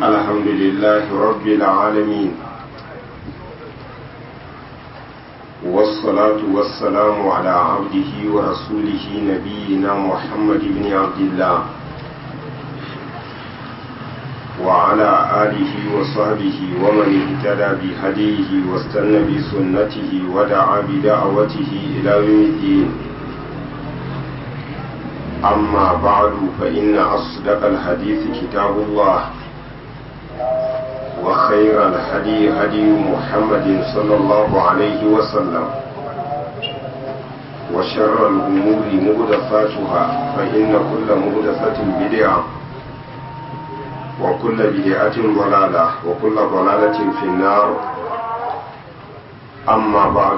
الحمد لله رب العالمين والصلاة والسلام على عبده ورسوله نبينا محمد بن عبد الله وعلى آله وصحبه ومن اهتدى بهديه واستنى بسنته ودعا بدعوته إلى يوم الدين أما بعد فإن أصدق الحديث كتاب الله وخير الهدي هدي محمد صلى الله عليه وسلم وشر الأمور مهدفاتها فإن كل مهدفة بدعة وكل بدعة ضلالة وكل ضلالة في النار أما بعد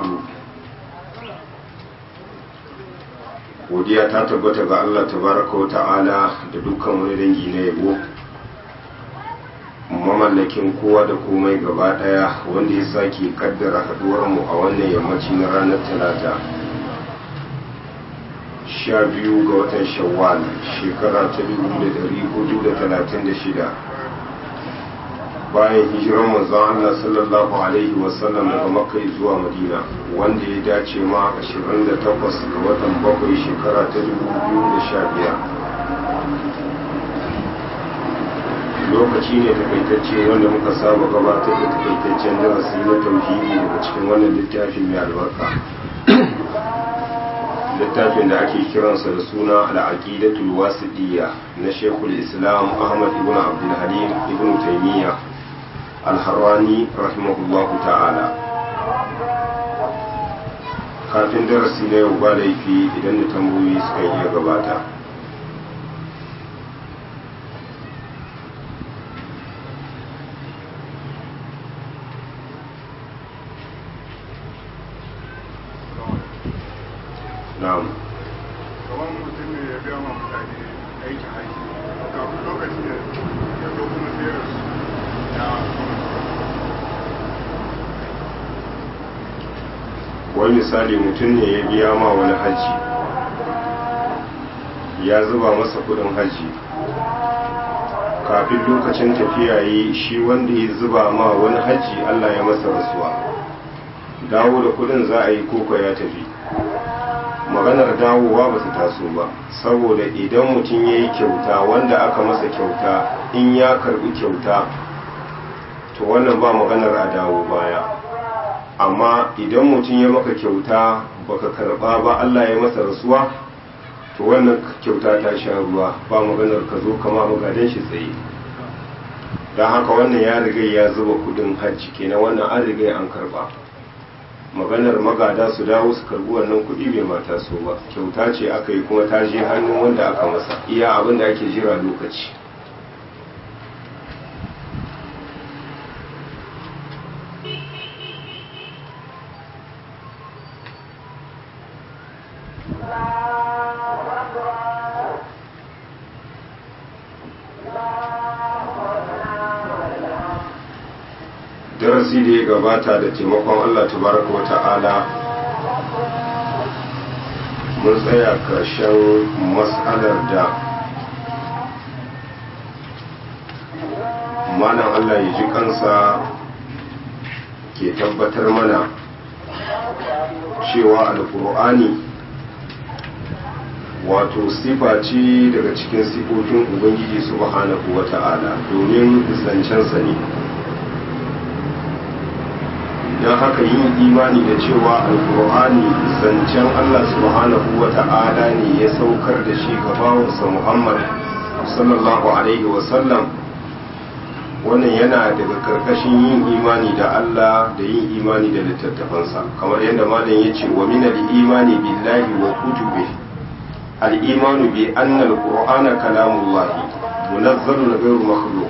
godiya ta tabbata ga Allah tabaraka wa ta'ala da dukkan wani dangi na yabo mamallakin kowa da komai gaba daya wanda ya sake kaddara haduwar mu a wannan yammaci na ranar talata sha biyu ga watan shawwal shekara ta dubu da dari hudu da talatin da shida bayan hijirar manzon Allah sallallahu alaihi wasallam daga makka zuwa madina wanda ya dace ma 28 ga watan bakwai shekara ta 2015 lokaci ne takaitacce wanda muka saba gabatar da takaitaccen darasi na tauhidi daga cikin wannan littafin mai albarka littafin da ake kiransa da suna al'aqidatul wasidiyya na shekul islam ahmad ibn abdul halim ibn taymiyyah alharwani rahimahullahu ta'ala kafin darasi na yau ba laifi idan da tambayoyi suka iya gabata na'am kamar mutum ne ya biya ma mutane aiki haji kafin lokacin ya zo kuma sai rasu wani misali mutum ne ya biya ma wani haji ya zuba masa kudin haji kafin lokacin tafiya yi shi wanda ya zuba ma wani haji allah ya masa rasuwa dawo da kudin za a yi koko ya tafi maganar dawowa ba su taso ba saboda idan mutum ya yi kyauta wanda aka masa kyauta in ya karbi kyauta to wannan ba maganar a dawo baya amma idan mutum ya maka kyauta baka karba ba Allah ya masa rasuwa to wannan kyauta ta sha ruwa ba maganar ka zo kama magadan shi tsaye don haka wannan ya riga ya zuba kudin hajji kenan wannan an riga an karba maganar magada su dawo su karbi wannan kudi bai mata so ba kyauta ce aka yi kuma ta je hannun wanda aka masa iya abin da ake jira lokaci darasi da ya gabata da taimakon Allah tabaraka wa ta'ala mun tsaya karshen mas'alar da malam Allah ya ji kansa ke tabbatar mana cewa alkur'ani wato sifa ce daga cikin sifofin ubangiji subhanahu wa ta'ala domin zancensa ne don haka yin imani da cewa alkur'ani zancen Allah subhanahu wa ta'ala ne ya saukar da shi ga bawansa Muhammad sallallahu alaihi wasallam wannan yana daga karkashin yin imani da Allah da yin imani da littattafansa kamar yadda malam ya ce wa min al-imani billahi wa kutubi al-imanu bi anna al-qur'ana kalamullahi munazzalun ghayru makhluq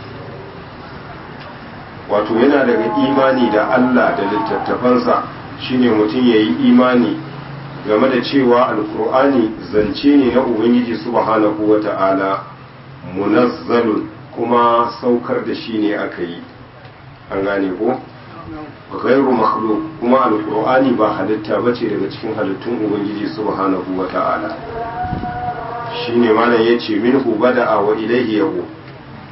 wato yana daga imani da Allah da littattafansa shine mutum ya yi imani game da cewa alkur'ani zance ne na ubangiji subhanahu wa ta'ala munazzalun kuma saukar da shi ne aka yi an gane ko ghairu makhluq kuma alkur'ani ba halitta bace daga cikin halittun ubangiji subhanahu wa ta'ala shine malam yace minhu bada'a wa ilayhi yahu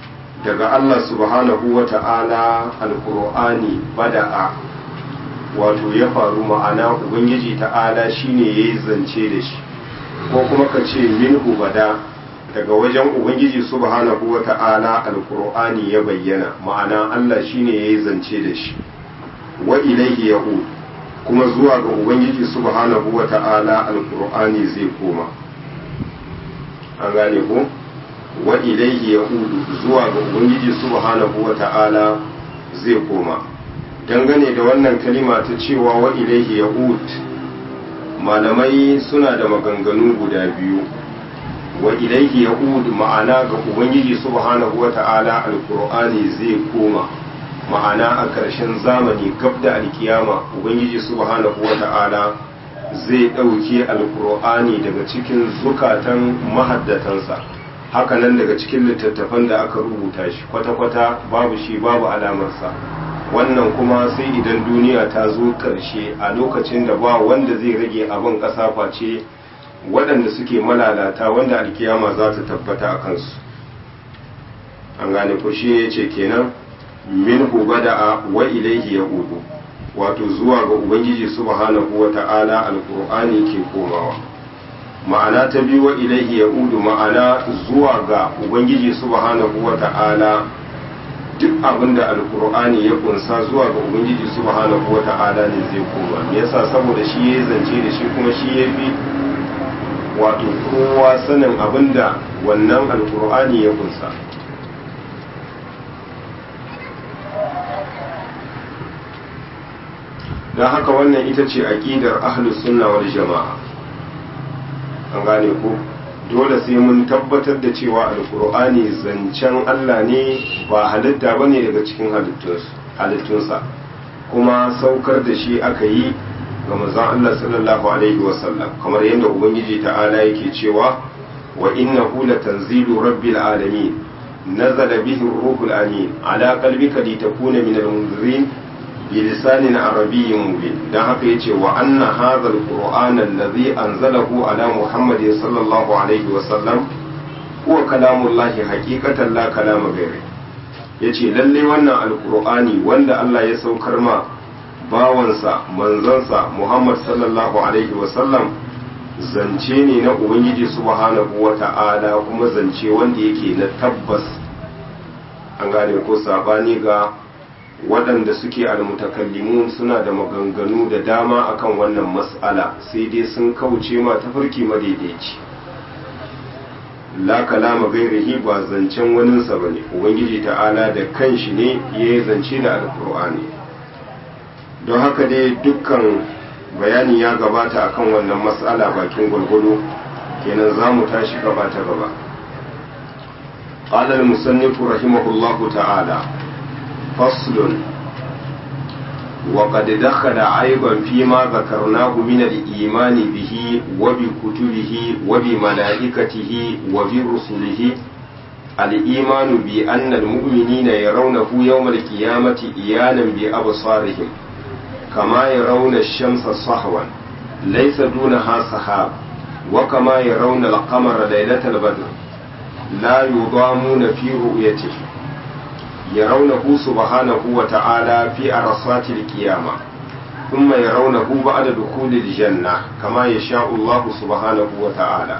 daga Allah subhanahu wa ta'ala alkur'ani bada'a wato ya faru ma'ana ubangiji ta'ala shine ya yi zance da shi ko kuma ka ce minhu bada daga wajen ubangiji subhanahu wa ta'ala alkur'ani ya bayyana ma'ana Allah shine ya yi zance da shi wa ilaihi ya'ud kuma zuwa ga ubangiji subhanahu wa ta'ala alkur'ani zai koma an gane ko wa ilaihi ya'udu zuwa ga ubangiji subhanahu wa ta'ala zai koma dangane da wannan kalima ta cewa wa ilaihi ya'ud malamai suna da maganganu guda biyu wa ilaihi ya'ud ma'ana ga ubangiji subhanahu wa ta'ala alqur'ani zai koma ma'ana a ƙarshen zamani gab da alkiyama ubangiji subhanahu wa ta'ala zai ɗauke alqur'ani daga cikin zukatan mahaddatansa hakanan daga cikin littattafan da aka rubuta shi kwata-kwata babu shi babu alamarsa wannan kuma sai idan duniya ta zo ƙarshe a lokacin da ba wanda zai rage abin ƙasa face waɗanda suke malalata wanda alkiyama za ta tabbata a kansu an gane ko shi ya ce kenan min bada'a wa ilaihi ya udu wato zuwa ga ubangiji subhanahu wa ta'ala alqur'ani ke komawa ma'ana ta biyu wa ilaihi ya udu ma'ana zuwa ga ubangiji subhanahu wa ta'ala duk abin da alkur'ani ya kunsa zuwa ga ubangiji subhanahu wa ta'ala ne zai koma me yasa saboda shi ya zance da shi kuma shi ya fi wato kowa sanin abin da wannan alkur'ani ya kunsa don haka wannan ita ce aƙidar ahlus sunna wal jama'a an gane ko dole sai mun tabbatar da cewa alkur'ani zancen Allah ne ba halitta ba ne daga cikin halittunsa kuma saukar da shi aka yi ga manzon Allah sallallahu alaihi wasallam kamar yadda ubangiji ta'ala yake cewa wa innahu latanzilu rabbil alamin nazala bihi ruhul amin ala qalbika litakuna min al-munzirin بلسان عربي مبين dan haka yace wa anna hadha alqur'ana alladhi anzalahu ala muhammad sallallahu alaihi wa sallam huwa kalamullahi haqiqatan la kalama ghairi yace lalle wannan alqur'ani wanda Allah ya saukar ma bawansa manzansa muhammad sallallahu alaihi wa sallam zance ne na ubangiji subhanahu wa ta'ala kuma zance wanda yake na tabbas an gane ko sabani ga waɗanda suke almutakallimun suna da maganganu da dama akan wannan mas'ala sai dai sun kauce ma tafarki madaidaici la kalama gairihi ba zancen waninsa ba ne ubangiji ta'ala da kanshi ne ya yi zance da alkur'ani don haka dai dukkan bayani ya gabata akan wannan mas'ala bakin gwargwado kenan za mu tashi gaba ta gaba قال المصنف رحمه الله تعالى فصل وقد دخل عيبا فيما ذكرناه من الإيمان به وبكتبه وبملائكته وبرسله الإيمان بأن المؤمنين يرونه يوم القيامة إيانا بأبصارهم كما يرون الشمس صحوا ليس دونها سحاب وكما يرون القمر ليلة البدر لا يضامون في رؤيته يرونه سبحانه وتعالى في عرصات القيامة ثم يرونه بعد دخول الجنة كما يشاء الله سبحانه وتعالى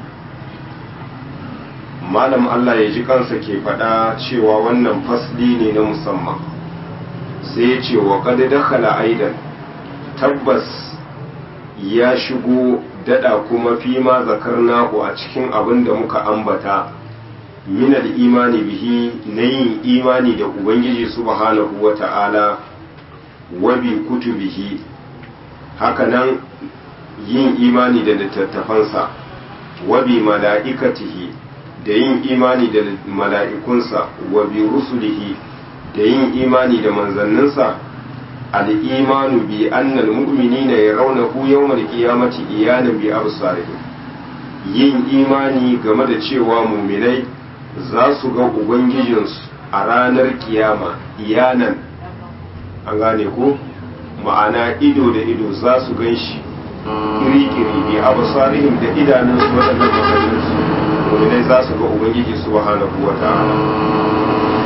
malam Allah ya ji kansa ke faɗa cewa wannan fasli ne na musamman sai ya ce wa ƙadi dakhala aidan tabbas ya shigo dada kuma fi ma zakarnahu a cikin abin da muka ambata min imani bihi na yin imani da ubangiji subhanahu wa ta'ala wa bi kutubihi hakanan yin imani da littattafansa wa bi mala'ikatihi da yin imani da mala'ikunsa wa bi rusulihi da yin imani da manzanninsa al'imanu bi annal mu'minina yarawnahu yawmal qiyamati iyanan bi absarihim yin imani game da cewa muminai za su ga ubangijinsu a ranar kiyama iyanan an gane ko ma'ana ido da ido za su gan shi kiri-kiri bi absarihim da idanunsu waɗannan makallinsu muminai za su ga ubangiji subhanahu wa ta'ala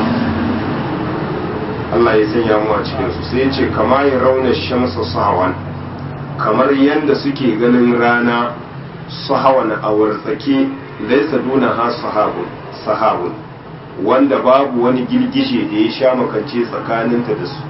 Allah ya sanya mu a cikin su sai ya ce kama ya rauna shamsa sahawan kamar yadda suke ganin rana sahawan a wartsake laisa duna ha sahabun sahabun wanda babu wani girgije da ya sha makance tsakaninta da su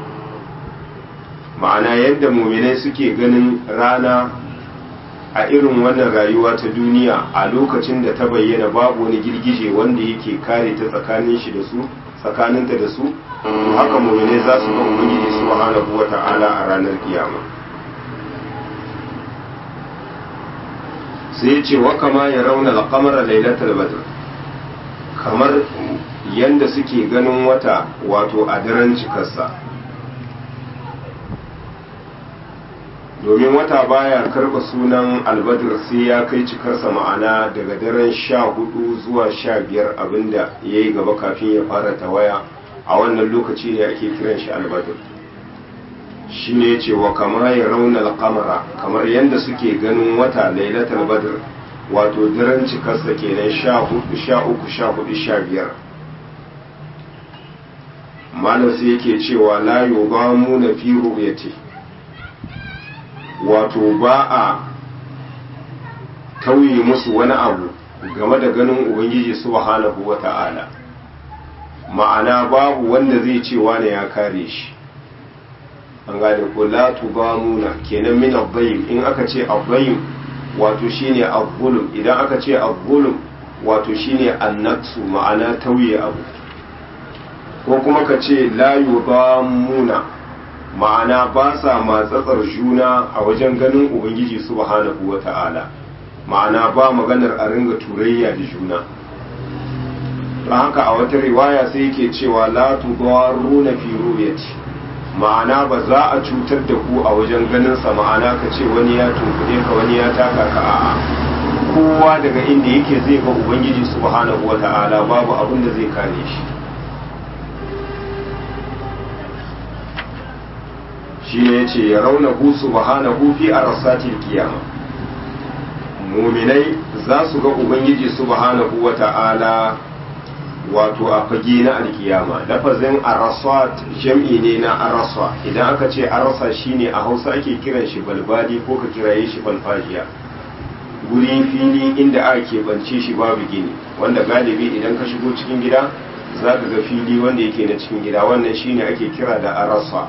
ma'ana yadda muminai suke ganin rana a irin wannan rayuwa ta duniya a lokacin da ta bayyana babu wani girgije wanda yake kare ta tsakanin shi da su tsakaninta da su haka muminai za su ga ubangiji subhanahu wata'ala a ranar kiyama sai ce wa kama ya rauna alqamara lailatul badr kamar yanda suke ganin wata wato a daren cikarsa domin wata baya karba sunan albadir sai ya kai cikarsa ma'ana daga daren sha hudu zuwa sha biyar abinda ya yi gaba kafin ya fara tawaya a wannan lokaci ne ake kiran shi albadir shi ne ce wa kama ya rauna alkamara kamar yadda suke ganin wata lailatul badr wato daren cikarsa kenan sha hudu sha uku sha hudu sha biyar malam sai yake cewa la yubamuna fi ru'yati wato ba a tauye musu wani abu game da ganin ubangiji subhanahu wa ta'ala ma'ana babu wanda zai ce wane ya kare shi an gane ko la tubamuna kenan min abbayim in aka ce abbayim wato shine abbulum idan aka ce abbulum wato shine annaksu ma'ana tauye abu ko kuma ka ce la yubamuna ma'ana ba sa matsatsar juna a wajen ganin ubangiji subhanahu wa ta'ala ma'ana ba maganar a ringa turayya da juna don haka a wata riwaya sai yake cewa la tudaruna fi ru'yati ma'ana ba za a cutar da ku a wajen ganin sa ma'ana ka ce wani ya tunkuɗe ka wani ya taka ka a'a kowa daga inda yake zai ga ubangiji subhanahu wa ta'ala babu abin da zai kare shi shi ne ya ce ya rauna hu subhanahu fi arsatil kiyama muminai za su ga ubangiji subhanahu wa ta'ala wato a fage na alkiyama lafazin arasat jam'i ne na arasa idan aka ce arasa shine a hausa ake kiran shi balbali ko ka kiraye shi balfajiya guri fili inda aka keɓance shi babu gini wanda galibi idan ka shigo cikin gida za ka ga fili wanda yake na cikin gida wannan shine ake kira da arasa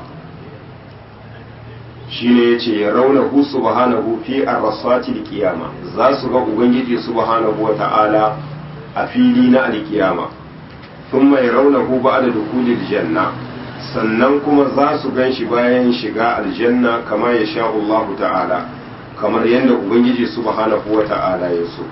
shine yace ya rauna hu subhanahu fi arsatil qiyama za su ga ubangiji subhanahu wata'ala a fili na alkiyama thumma yarawnahu ba'da dukhulil janna sannan kuma za su ganshi bayan shiga aljanna kama ya sha Allah ta'ala kamar yadda ubangiji subhanahu wata'ala ya so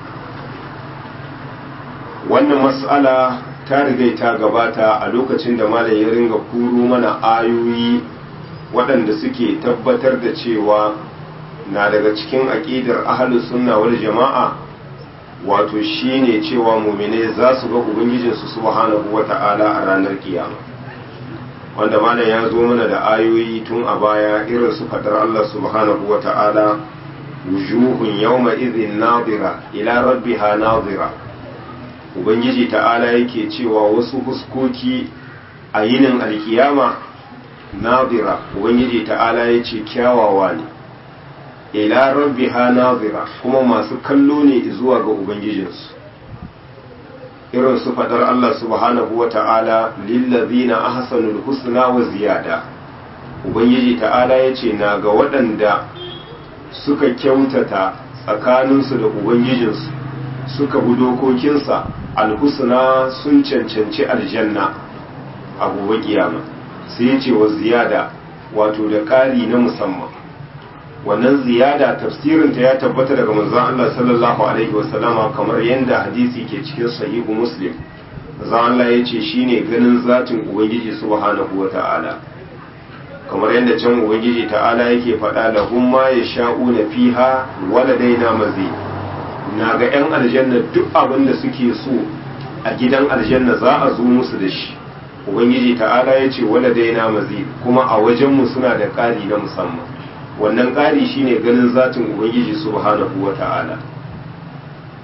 wannan mas'ala ta riga ta gabata a lokacin da malam ya ringa kuro mana ayoyi waɗanda suke tabbatar da cewa na daga cikin aƙidar ahalus sunna wal jama'a wato shine cewa mumine za su ga ubangijinsu subhanahu wata'ala a ranar kiyama wanda malam ya zo mana da ayoyi tun a baya irin su fadar Allah subhanahu wata'ala wujuhun yawma idhin nadira ila rabbiha nadira ubangiji ta'ala yake cewa wasu huskoki a yinin alkiyama nazira ubangiji ta'ala ya ce kyawawa ne ila rabbiha nazira kuma masu kallo ne zuwa ga ubangijinsu irin su fadar Allah subhanahu wa ta'ala lillazina ahsanul husna wa ziyada ubangiji ta'ala ya ce na ga waɗanda suka kyautata tsakaninsu da ubangijinsu suka bi dokokinsa alhusna sun cancanci aljanna a gobe kiyama sai ya ce wa ziyada wato da ƙari na musamman wannan ziyada tafsirinta ya tabbata daga manzon Allah sallallahu alaihi wasallama kamar yadda hadisi ke cikin sahihu muslim manzon Allah ya ce shine ganin zatin ubangiji subhanahu wata'ala kamar yadda can ubangiji ta'ala yake faɗa lahum ma yasha'una fiha waladaina mazi na ga 'yan aljanna duk abin da suke so a gidan aljanna za a zo musu da shi ubangiji ta'ala ya ce wala daina mazid kuma a wajenmu suna da ƙari na musamman wannan ƙari shine ganin zatin ubangiji subhanahu wa ta'ala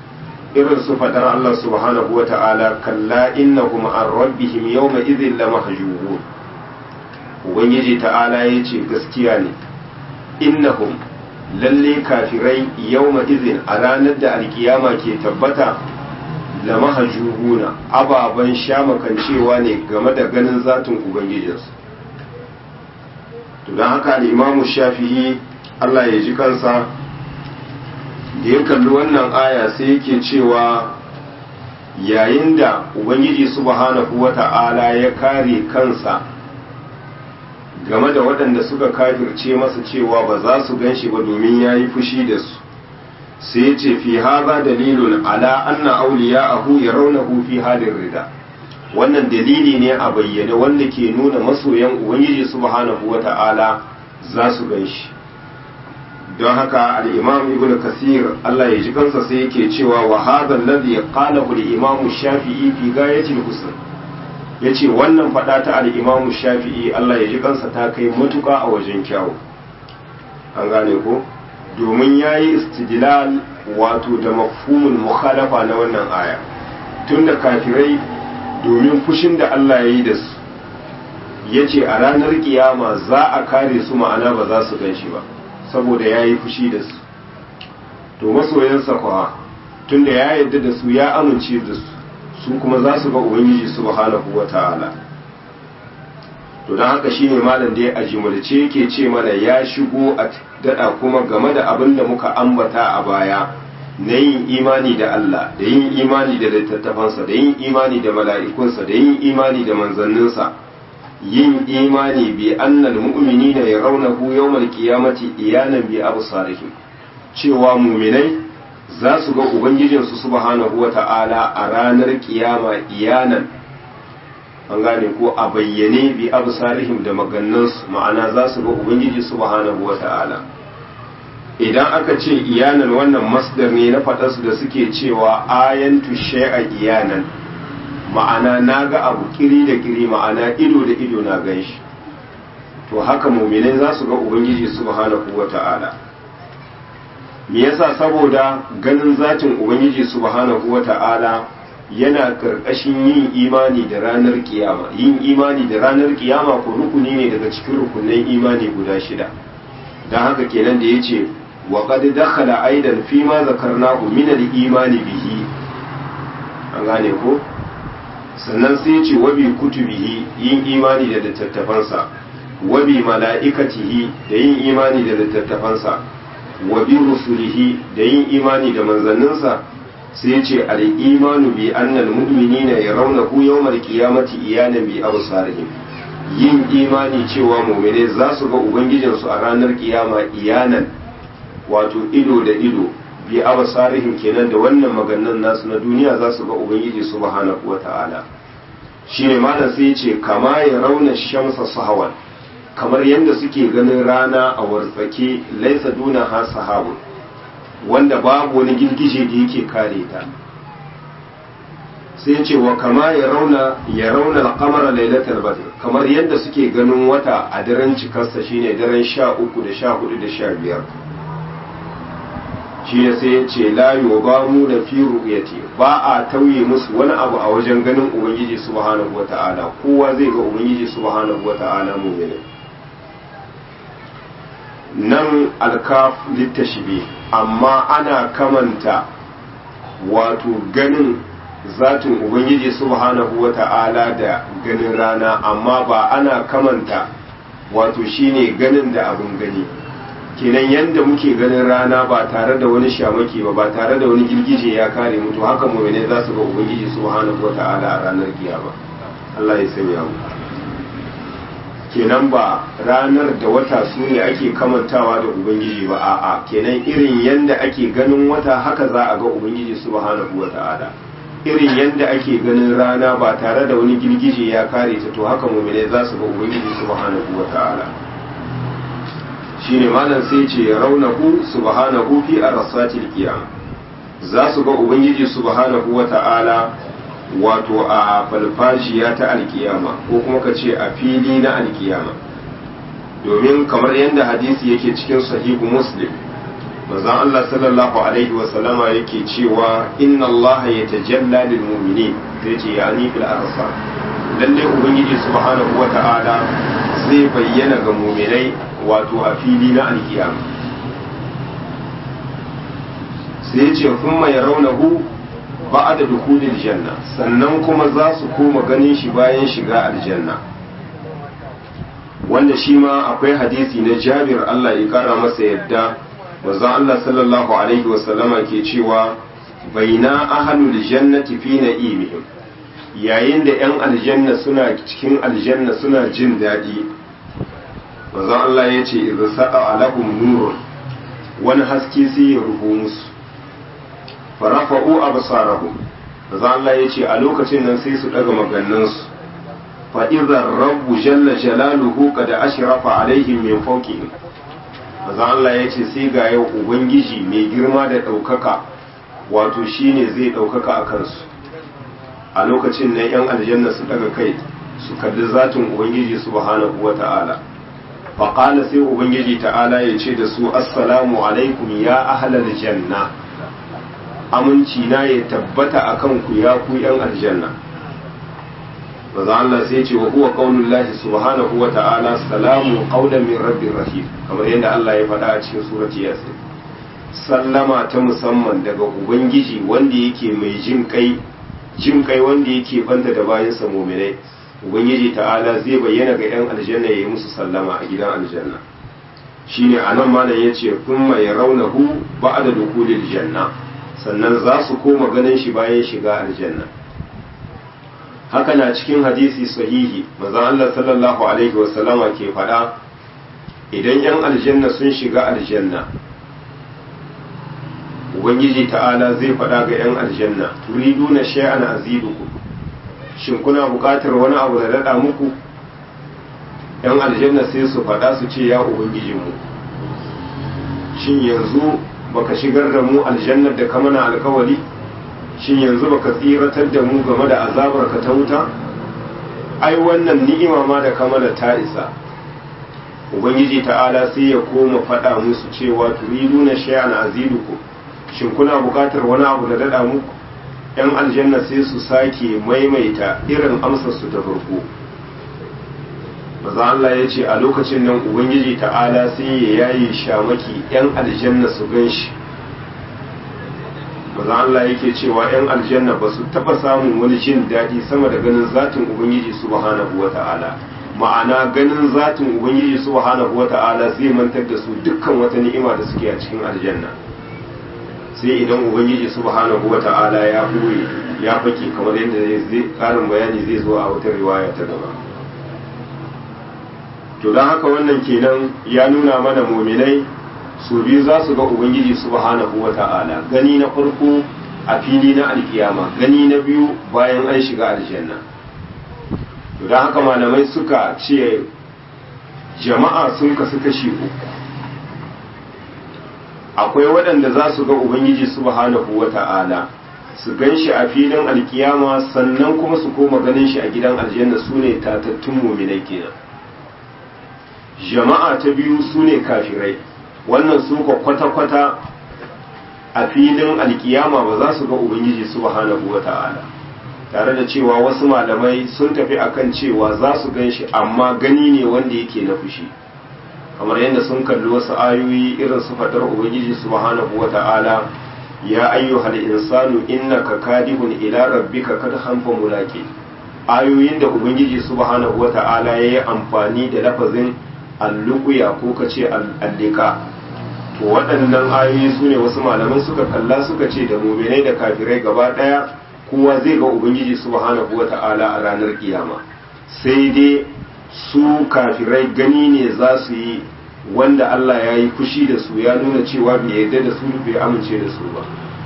irin su fadar Allah subhanahu wa ta'ala kalla innahum an rabbihim yawma idhin lamahjubun ubangiji ta'ala yace gaskiya ne innahum lalle kafirai yawma idhin a ranar da alkiyama ke tabbata lamahjubuna ababan shamakancewa ne game da ganin zatin ubangijinsu to don haka al-imamu shafi'i Allah ya ji kansa da ya kalli wannan aya sai yake cewa yayin da ubangiji subhanahu wata'ala ya kare kansa game da waɗanda suka kafirce masa cewa ba za su gan shi ba domin ya yi fushi da su sai ya ce fi haza dalilun ala anna auliya ahu ya raunahu fi halin rida wannan dalili ne a bayyane wanda ke nuna masoyan ubangiji subhanahu wata'ala za su gan shi don haka al'imam ibn kasir Allah ya ji kansa sai yake cewa wa hadha alladhi qalahu al-imam shafi'i fi gayatil husn yace wannan fada ta al-imam shafi'i Allah ya ji kansa ta kai matuka a wajen kyawu an gane ko domin yayi istidlal wato da mafhumul mukhalafa na wannan aya tunda kafirai domin fushin da Allah ya yi da su yace a ranar kiyama za a kare su ma'ana ba za su gan shi ba saboda ya yi fushi da su to masoyansa kuwa tunda ya yarda da su ya amince da su su kuma za su ga ubangiji subhanahu wa ta'ala to don haka shine malam da ya ajimulce yake ce mana ya shigo a dada kuma game da abin da muka ambata a baya na yin imani da Allah da yin imani da littattafansa da yin imani da mala'ikunsa da yin imani da manzanninsa yin imani bi annal mu'minina yarawnahu yawmal qiyamati iyanan bi absarihim cewa mu'minai za su ga ubangijin su subhanahu wata'ala a ranar kiyama iyanan an gane ko a bayyane bi absarihim da magannansu ma'ana za su ga ubangiji subhanahu wata'ala idan aka ce iyanan wannan masdar ne na faɗarsu da suke cewa ayantu shay'a iyanan ma'ana na ga abu kiri da kiri ma'ana ido da ido na gan shi to haka muminai za su ga ubangiji subhanahu wa ta'ala me yasa saboda ganin zatin ubangiji subhanahu wa ta'ala yana karkashin yin imani da ranar kiyama yin imani da ranar kiyama ko rukuni ne daga cikin rukunin imani guda shida don haka kenan da ya ce wa qad dakhala aidan fi ma zakarnahu min al-imani bihi an gane ko sannan sai ce wabi kutubihi yin imani da littattafansa wabi mala'ikatihi da yin imani da littattafansa wabi rusulihi da yin imani da manzanninsa sai ce al'imanu bi annal mu'minina ya rauna ku yawmar qiyamati iyanan bi absarihim yin imani cewa mu'mine za su ga ubangijinsu a ranar kiyama iyanan wato ido da ido bi absarihim kenan da wannan maganan nasu na duniya za su ga ubangiji subhanahu wata'ala shine malam sai ce kama ya rauna shamsa sahawan kamar yadda suke ganin rana a wartsake laisa duna ha sahabun wanda babu wani girgije da yake kare ta sai ce wa kama ya rauna ya rauna al-qamara lailatul badr kamar yadda suke ganin wata a daren cikarsa shine daren 13 da 14 da 15 shi ne sai ya ce la yubamu da fi ru'yati ba a tauye musu wani abu a wajen ganin ubangiji subhanahu wata'ala kowa zai ga ubangiji subhanahu wata'ala mu'mini nan alkaf littashbi amma ana kamanta wato ganin zatin ubangiji subhanahu wata'ala da ganin rana amma ba ana kamanta wato shine ganin da abin gani kenan yadda muke ganin rana ba tare da wani shamaki ba ba tare da wani girgije ya kare mutu haka mu'mine za su ga ubangiji subhanahu wata'ala a ranar kiyama Allah ya sanya mu kenan ba ranar da wata su ne ake kamantawa da ubangiji ba a'a kenan irin yadda ake ganin wata haka za a ga ubangiji subhanahu wata'ala irin yadda ake ganin rana ba tare da wani girgije ya kare ta to haka mu'mine za su ga ubangiji subhanahu wata'ala shine malam sai ce ya raunahu subhanahu fi arsatil qiyam za su ga ubangiji subhanahu wata'ala wato a falfashiya ta alkiyama ko kuma ka ce a fili na alkiyama domin kamar yadda hadisi yake cikin sahihu muslim manzon Allah sallallahu alaihi wa sallama yake cewa inna Allah yatajalla lil mu'minin sai ce ya ni fil arsal lalle ubangiji subhanahu wa ta'ala zai bayyana ga mu'minai wato a fili na alkiyama sai ya ce kuma ya raunahu ba da dukulil janna sannan kuma za su koma ganin shi bayan shiga aljanna wanda shi ma akwai hadisi na jabir Allah ya kara masa yadda manzon Allah sallallahu alaihi wasallama ke cewa baina ahlul jannati fi na'imihim yayin da yan aljanna suna cikin aljanna suna jin daɗi manzon Allah ya ce idza sa'a alahum nurun wani haske sai ya rufu musu farafa'u absarahum manzon Allah ya ce a lokacin nan sai su daga magannansu fa idza rabbu jalla jalaluhu qad ashrafa alaihim min fawqihim manzon Allah ya ce sai ga yau ubangiji mai girma da ɗaukaka wato shine zai ɗaukaka a kansu a lokacin nan yan aljanna su daga kai su kalli zatin ubangiji subhanahu wa ta'ala faƙala sai ubangiji ta'ala ya ce da su assalamu alaikum ya ahlal janna aminci na ya tabbata a kanku ya ku yan aljanna maza Allah sai ce wa huwa qaulullahi subhanahu wa ta'ala salamu qaulan min rabbir rahim kamar yadda Allah ya faɗa a cikin surati yasin sallama ta musamman daga ubangiji wanda yake mai jin kai jin kai wanda yake banta da bayansa mu'minai ubangiji ta'ala zai bayyana ga 'yan aljanna ya yi musu sallama a gidan aljanna shine a nan malam ya ce kuma ya raunahu ba da dukulil janna sannan za su koma ganin shi bayan shiga aljanna haka na cikin hadisi sahihi manzon Allah sallallahu alaihi wasallama ke faɗa idan 'yan aljanna sun shiga aljanna ubangiji ta'ala zai faɗa ga 'yan aljanna turiduna shay'an azidukum shin kuna buƙatar wani abu da daɗa muku ‘yan aljanna sai su faɗa su ce ya ubangijinmu shin yanzu baka shigar da mu aljannar da ka mana alkawali shin yanzu baka tsiratar da mu game da azabar ka ta wuta ai wannan ni'ima ma da ka mana ta isa ubangiji ta'ala sai ya koma faɗa musu cewa turiduna shay'an azidukum shin kuna buƙatar wani abu da daɗa muku ‘yan aljanna sai su sake maimaita irin amsarsu ta farko maza Allah ya ce a lokacin nan Ubangiji ta'ala sai ya yayi shamaki ‘yan aljanna su gan shi maza Allah yake cewa ‘yan aljanna ba su taɓa samun wani jin daɗi sama da ganin zatin Ubangiji subhanahu wa ta'ala ma'ana ganin zatin Ubangiji subhanahu wa ta'ala zai mantar da su dukkan wata ni'ima da suke a cikin aljanna sai idan ubangiji subhanahu wata'ala ya ɓoye ya fake kamar yadda zai karin bayani zai zo a wata riwaya ta gaba to don haka wannan kenan ya nuna mana muminai su biyu za su ga ubangiji subhanahu wata'ala gani na farko a fili na alkiyama gani na biyu bayan an shiga aljanna to don haka malamai suka ce jama'a sun kasu kashi uku akwai waɗanda za su ga ubangiji subhanahu wa ta'ala su gan shi a filin alkiyama sannan kuma su koma ganin shi a gidan aljanna su ne tatattun muminai kenan jama'a ta biyu su ne kafirai wannan su ka kwata-kwata a filin alkiyama ba za su ga ubangiji subhanahu wa ta'ala tare da cewa wasu malamai sun tafi akan cewa za su gan shi amma gani ne wanda yake na fushi kamar yadda sun kalli wasu ayoyi irin su fadar ubangiji subhanahu wata'ala ya ayyuhal insanu innaka kadihun ila rabbika kad hanfa mulaqi ayoyin da ubangiji subhanahu wata'ala yayi amfani da lafazin alluqya ko kace allika to waɗannan ayoyi sune wasu malaman suka kalla suka ce da mu'minai da kafirai gaba daya kowa zai ga ubangiji subhanahu wata'ala a ranar kiyama sai dai su kafirai gani ne za su yi wanda Allah ya yi fushi da su ya nuna cewa bai yarda da su bai amince da su ba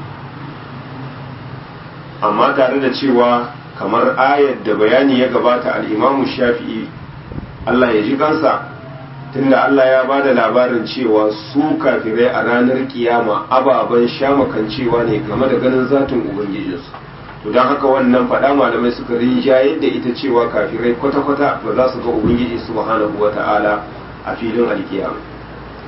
amma tare da cewa kamar ayar da bayani ya gabata al'imamu shafi'i Allah ya ji kansa tunda Allah ya ba da labarin cewa su kafirai a ranar kiyama ababen shamakancewa ne game da ganin zatin ubangijinsu to don haka wannan faɗa malamai suka rinjaye da ita cewa kafirai kwata-kwata ba za su ga ubangiji subhanahu wa ta'ala a filin alkiyama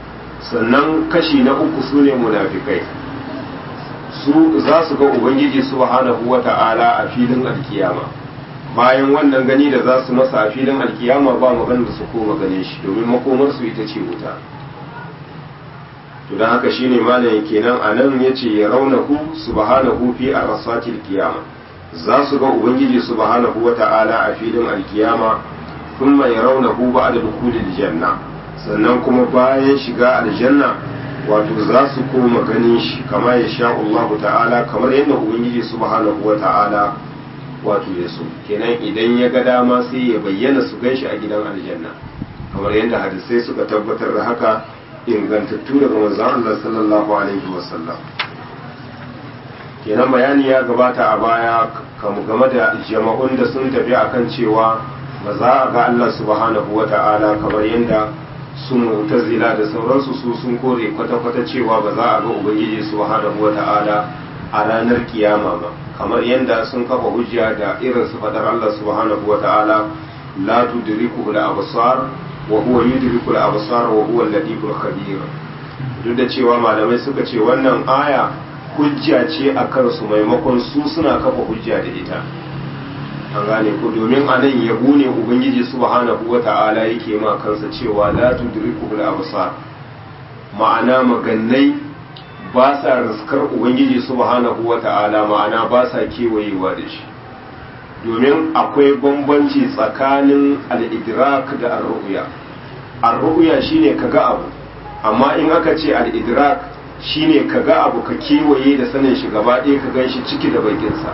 sannan kashi na uku su ne munafikai su za su ga ubangiji subhanahu wata'ala a filin alkiyama bayan wannan gani da za su masa a filin alkiyama ba maganar su koma ganin shi domin makomarsu ita ce wuta to don haka shine malamin kenan a nan ya ce ya raunahu subhanahu fi a rasatil kiyama za su ga ubangiji subhanahu wata'ala a filin alkiyama kuma ya raunahu ba da dukulil janna sannan kuma bayan shiga aljanna wato za su koma ganin shi kama ya sha Allah ta'ala kamar yadda ubangiji subhanahu wata'ala wato ya so kenan idan ya ga dama sai ya bayyana su gan shi a gidan aljanna kamar yadda hadisai suka tabbatar da haka ingantattu daga manzon Allah sallallahu alaihi wasallam kenan bayani ya gabata a baya kamu game da jama'un da sun tafi akan cewa ba za a ga Allah subhanahu wata'ala kamar yadda su mu'tazila da sauransu su sun kore kwata-kwata cewa ba za a ga ubangiji subhanahu wata'ala a ranar kiyama ba kamar yadda sun kafa hujja da irin su fadar Allah subhanahu wata'ala la tudriku al-absar wa huwa yudriku al-absar wa huwa al-latiful khabir duk da cewa malamai suka ce wannan aya hujja ce a kansu maimakon su suna kafa hujja da ita an gane ku domin a nan yabo ne ubangiji subhanahu wata'ala yake ma kansa cewa la tudriku al-absar ma'ana magannai ba sa riskar ubangiji subhanahu wata'ala ma'ana ba sa kewayewa da shi domin akwai bambanci tsakanin al-idrak da ar-ru'ya ar-ru'ya shine kaga abu amma in aka ce al-idrak shine kaga abu ka kewaye da sanin shi gaba ɗaya ka gan shi ciki da bakinsa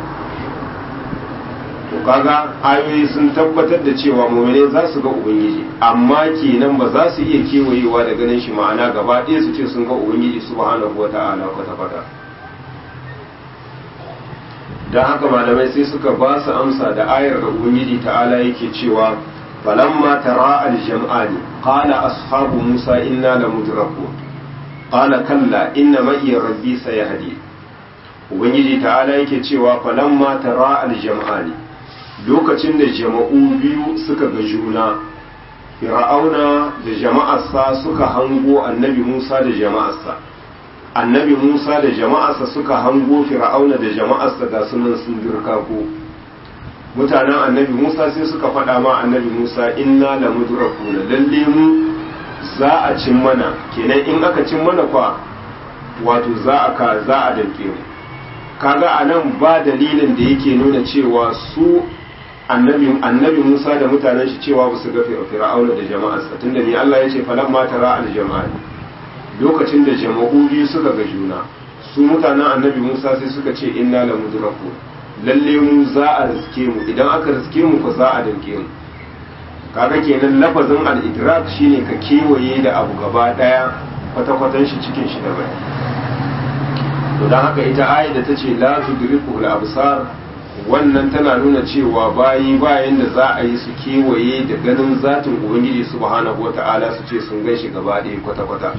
to kaga ayoyi sun tabbatar da cewa mu'mine za su ga ubangiji amma kenan ba za su iya kewayewa da ganin shi ma'ana gaba ɗaya su ce sun ga ubangiji subhanahu wata'ala kwata kwata dan haka malamai sai suka ba su amsa da ayar da ubangiji ta'ala yake cewa falamma tara al-jam'ani qala ashabu musa inna lamudrakun qala kalla inna ma'iya rabbi sayahdi ubangiji ta'ala yake cewa falamma tara al-jam'ani lokacin da jama'u biyu suka ga juna fir'auna da jama'arsa suka hango annabi Musa da jama'arsa annabi Musa da jama'arsa suka hango fir'auna da jama'arsa ga sunan sun dirka ko mutanen annabi Musa sai suka faɗa ma annabi Musa inna lamudrakuna lalle mu za a cin mana kenan in aka cin mana kwa wato za a ka za a danke mu kaga anan ba dalilin da yake nuna cewa su annabi annabi Musa da mutanen shi cewa ba su ga fir'auna da jama'arsa tunda ni Allah ya ce falamma tara al jama'a lokacin da jama'u biyu suka ga juna su mutanen annabi Musa sai suka ce inna la mudraku lalle mu za a riske mu idan aka riske mu ko za a danke mu kaga kenan lafazin al-idrak shine ka kewaye da abu gaba daya kwata-kwatan shi cikin shi da bai to dan haka ita ayat da tace la tudriku al-absar wannan tana nuna cewa bayi bayan da za a yi su kewaye da ganin zatin ubangiji subhanahu wata'ala su ce sun gan shi gaba ɗaya kwata-kwata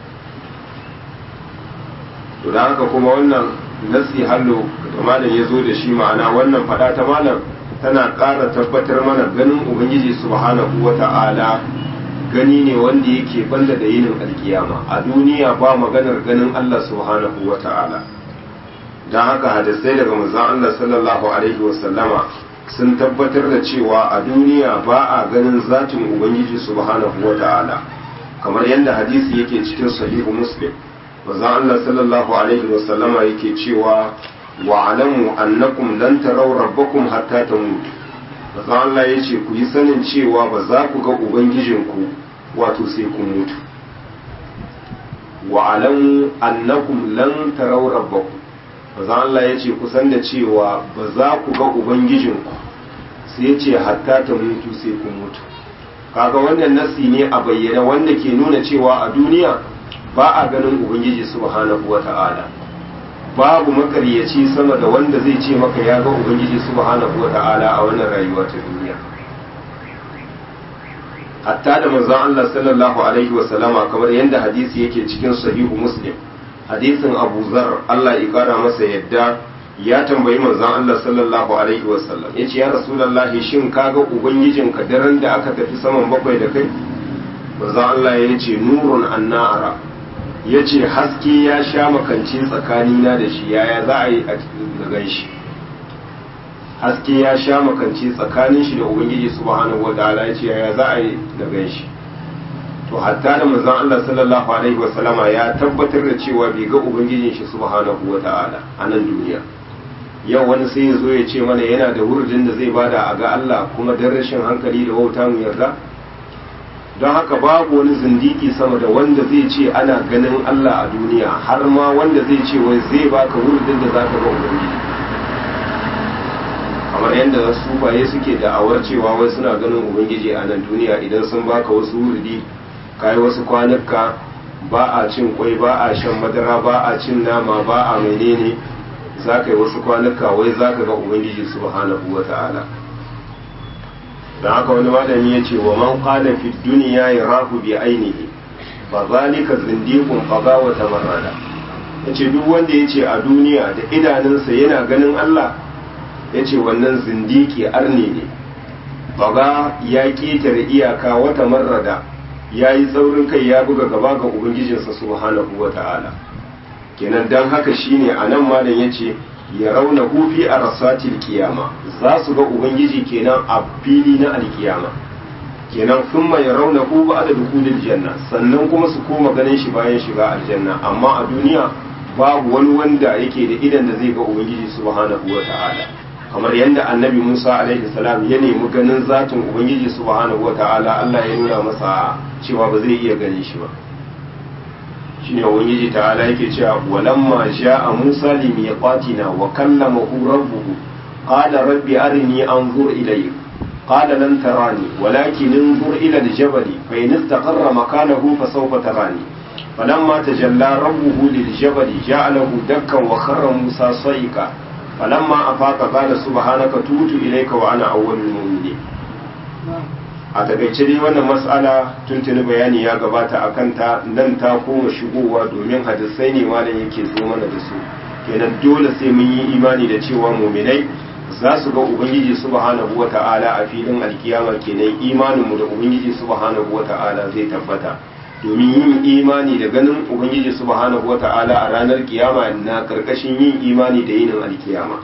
to da haka kuma wannan nasi hallo da malam ya zo da shi ma'ana wannan fada ta malam tana ƙara tabbatar mana ganin ubangiji subhanahu wata'ala gani ne wanda yake banda da yinin alkiyama a duniya ba maganar ganin Allah subhanahu wata'ala don haka hadisai daga manzon Allah sallallahu alaihi wasallama sun tabbatar da cewa a duniya ba a ganin zatin ubangiji subhanahu wata'ala kamar yadda hadisi yake cikin sahihu muslim manzon Allah sallallahu alaihi wasallama yake cewa wa alamu annakum lan taraw rabbakum hatta tamutu manzon Allah yace ku yi sanin cewa ba za ku ga ubangijinku wato sai kun mutu wa alamu annakum lan taraw rabbakum manzon Allah yace ku san da cewa ba za ku ga ubangijinku sai yace hatta ta mutu sai kun mutu kaga wannan nasi ne a bayyana wanda ke nuna cewa a duniya ba a ganin ubangiji subhanahu wata'ala babu makaryaci sama da wanda zai ce maka ya ga ubangiji subhanahu wata'ala a wannan rayuwa ta duniya hatta da manzon Allah sallallahu alaihi wa sallama kamar yadda hadisi yake cikin sahihu muslim hadisin Abu Zar Allah ya kara masa yadda ya tambayi manzon Allah sallallahu alaihi wa sallam yace ya rasulullahi shin kaga ubangijinka daren da aka tafi saman bakwai da kai manzon Allah ya ce nurun annara ya ce haske ya sha makance tsakanina da shi yaya za a yi a gan shi haske ya sha makance tsakanin shi da ubangiji subhanahu wa ta'ala ya ce yaya za a yi na gan shi to hatta da manzon Allah sallallahu alaihi wasallama ya tabbatar da cewa bai ga ubangijin shi subhanahu wa ta'ala a nan duniya yau wani sai ya zo ya ce mana yana da wurdin da zai bada a ga Allah kuma dan rashin hankali da wauta mu yarda don haka babu wani zindiki sama da wanda zai ce ana ganin Allah a duniya har ma wanda zai ce wai zai baka wurdin da zaka ga ubangiji kamar yadda sufaye suke da'awar cewa wai suna ganin ubangiji a nan duniya idan sun baka wasu wurdi kai wasu kwanuka ba a cin kwai ba a shan madara ba a cin nama ba a menene za ka yi wasu kwanuka wai za ka ga ubangiji subhanahu wa ta'ala da haka wani malami ya ce wa man qala fi dunya yarahu bi ainihi fa zalika zindiqun qaga wa tamarrada yace duk wanda yace a duniya da idanunsa yana ganin Allah yace wannan zindiki arne ne baga ya ketare iyaka wata marrada ya yi tsaurin kai ya buga gaba ga ubangijinsa subhanahu wa ta'ala kenan dan haka shine anan malam yace ya rauna hufi a rasatil kiyama za su ga ubangiji kenan a fili na alkiyama kenan sun ya rauna hu ba da dukulil janna sannan kuma su koma ganin shi bayan shiga aljanna amma a duniya babu wani wanda yake da idan da zai ga ubangiji subhanahu wa ta'ala kamar yadda annabi musa alaihi salam ya nemi ganin zatin ubangiji subhanahu wa ta'ala allah ya nuna masa cewa ba zai iya ganin shi ba shine ubangiji ta'ala yake cewa walamma ja'a Musa li miqatina wa kallamahu rabbuhu qala rabbi arini anzur ilayk qala lan tarani walakin انظر ila al-jabal fa in istaqarra makanahu fa sawfa tarani falamma tajalla rabbuhu lil-jabal ja'alahu dakkan wa kharra Musa sayqa falamma afaqa qala subhanaka tutu ilayka wa ana awwalul mu'minin a takaice dai wannan mas'ala tuntuni bayani ya gabata a kanta nan ta koma shigowa domin hadisai ne malam yake zo mana da su kenan dole sai mun yi imani da cewa muminai za su ga ubangiji subhanahu wata'ala a filin alkiyama kenan imanin mu da ubangiji subhanahu wata'ala zai tabbata domin yin imani da ganin ubangiji subhanahu wata'ala a ranar kiyama na karkashin yin imani da yinin alkiyama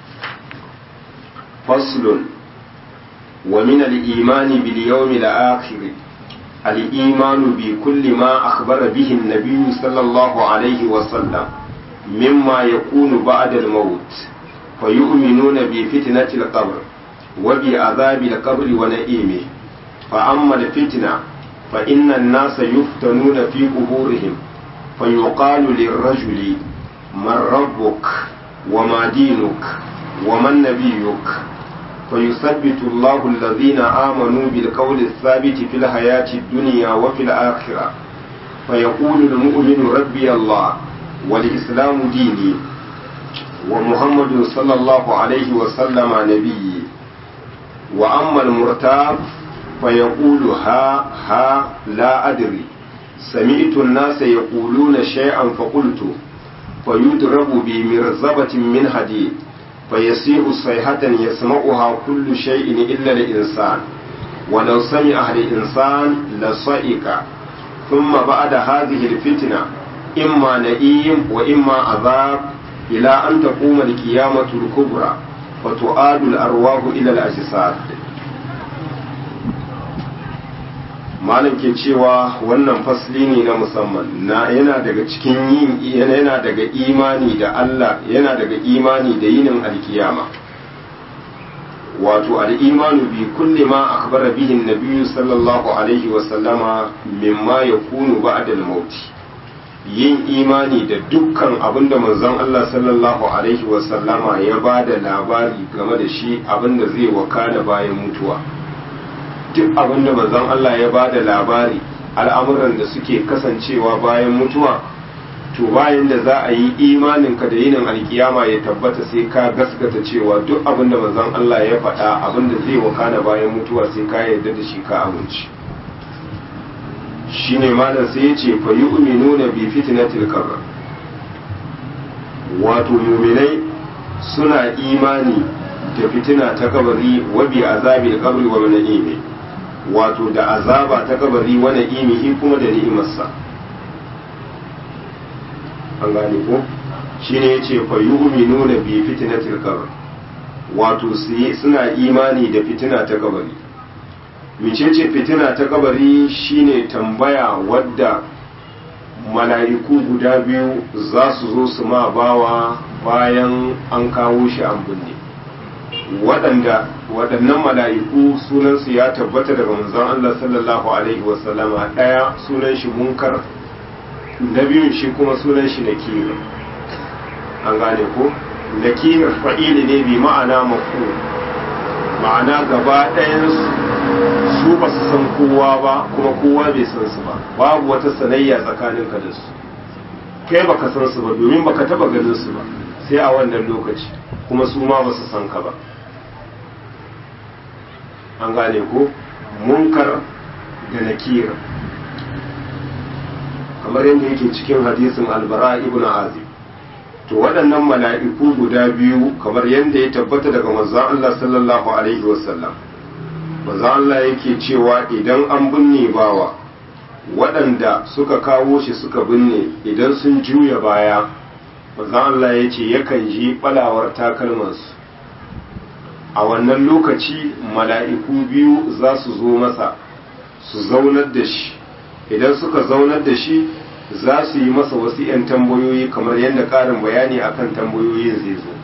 faslun ومن الإيمان باليوم الآخر الإيمان بكل ما أخبر به النبي صلى الله عليه وسلم مما يكون بعد الموت فيؤمنون بفتنة القبر وبعذاب القبر ونئيمه فأما الفتنة فإن الناس يفتنون في قبورهم فيقال للرجل من ربك وما دينك ومن نبيك فيثبت الله الذين آمنوا بالقول الثابت في الحياة الدنيا وفي الآخرة فيقول المؤمن ربي الله والإسلام ديني ومحمد صلى الله عليه وسلم نبيي وأما المرتاب فيقول ها ها لا أدري سمعت الناس يقولون شيئا فقلت فيضرب بمرزبة من حديد فيصيح صيحة يسمعها كل شيء إلا الإنسان ولو سمعها الإنسان لصائق ثم بعد هذه الفتنة إما نئيم وإما عذاب إلى أن تقوم القيامة الكبرى فتؤاد الأرواح إلى الأجساد malam ke cewa wannan fasli ne na musamman na yana daga cikin yin yana daga imani da Allah yana daga imani da yinin alkiyama wato al'imanu bi kulli ma akhbara bihi an sallallahu alaihi wa sallama mimma yakunu ba'da al-maut yin imani da dukkan abinda manzon Allah sallallahu alaihi wa sallama ya bada labari game da shi abinda zai wakana bayan mutuwa duk abin da manzon Allah ya ba da labari al'amuran da suke kasancewa bayan mutuwa to bayan da za a yi imaninka da yinin alkiyama ya tabbata sai ka gaskata cewa duk abin da manzon Allah ya faɗa abin da zai wakana bayan mutuwa sai ka yarda da shi ka amince shine malam sai ya ce fa yu'minuna bi fitnatil qabr wato mu'minai suna imani da fitina ta kabari wa bi azabil qabri wa na'imi wato da azaba ta kabari wa na'imihi kuma da ni'imarsa an gane ko shine yace fa yu'minuna bi fitnatil qabr wato suna imani da fitina ta kabari mecece fitina ta kabari shine tambaya wadda mala'iku guda biyu za su zo su ma bawa bayan an kawo shi an binne waɗanda waɗannan mala'iku sunansu ya tabbata daga manzon Allah sallallahu alaihi wasallama ɗaya sunan shi munkar na biyun shi kuma sunan shi nakir an gane ko nakir fa'ili ne bi ma'ana mafu ma'ana gaba ɗayan su ba su san kowa ba kuma kowa bai san su ba babu wata sanayya tsakanin ka da su kai baka san su ba domin baka taba ganin su ba sai a wannan lokaci kuma su ma ba su san ka ba an gane ko munkar da nakir kamar yadda yake cikin hadisin albara ibn azib to waɗannan mala'iku guda biyu kamar yadda ya tabbata daga manzon Allah sallallahu alaihi wasallam manzon Allah yake cewa idan an binne bawa waɗanda suka kawo shi suka binne idan sun juya baya manzon Allah ya ce yakan ji ɓalawar takalmansu a wannan lokaci mala'iku biyu za su zo masa su zaunar da shi idan suka zaunar da shi za su yi masa wasu 'yan tambayoyi kamar yadda ƙarin bayani akan tambayoyin zai zo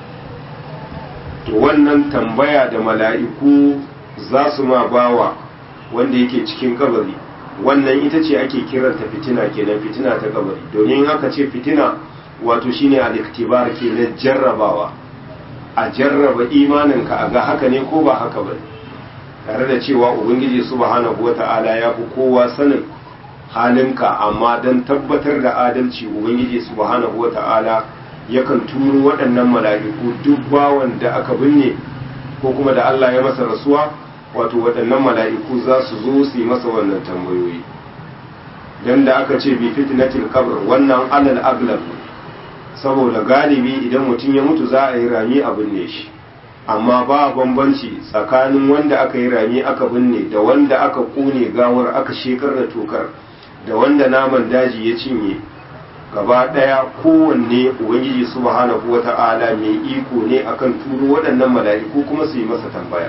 to wannan tambaya da mala'iku za su ma bawa wanda yake cikin kabari wannan ita ce ake kiranta fitina kenan fitina ta kabari domin haka ce fitina wato shine al-iktibar kenan jarrabawa a jarraba imaninka a ga haka ne ko ba haka ba tare da cewa ubangiji subhanahu wata'ala ya fi kowa sanin halinka amma don tabbatar da adalci ubangiji subhanahu wata'ala yakan turo waɗannan mala'iku duk bawan da aka binne ko kuma da Allah ya masa rasuwa wato waɗannan mala'iku za su zo su yi masa wannan tambayoyi dan da aka ce bi fitnatil qabr wannan alal aglab saboda galibi idan mutum ya mutu za a yi rami a binne shi amma ba bambanci tsakanin wanda aka yi rami aka binne da wanda aka kone gawar aka shekar da tokar da wanda naman daji ya cinye gaba ɗaya kowanne ubangiji subhanahu wata'ala mai iko ne akan turo waɗannan mala'iku kuma su yi masa tambaya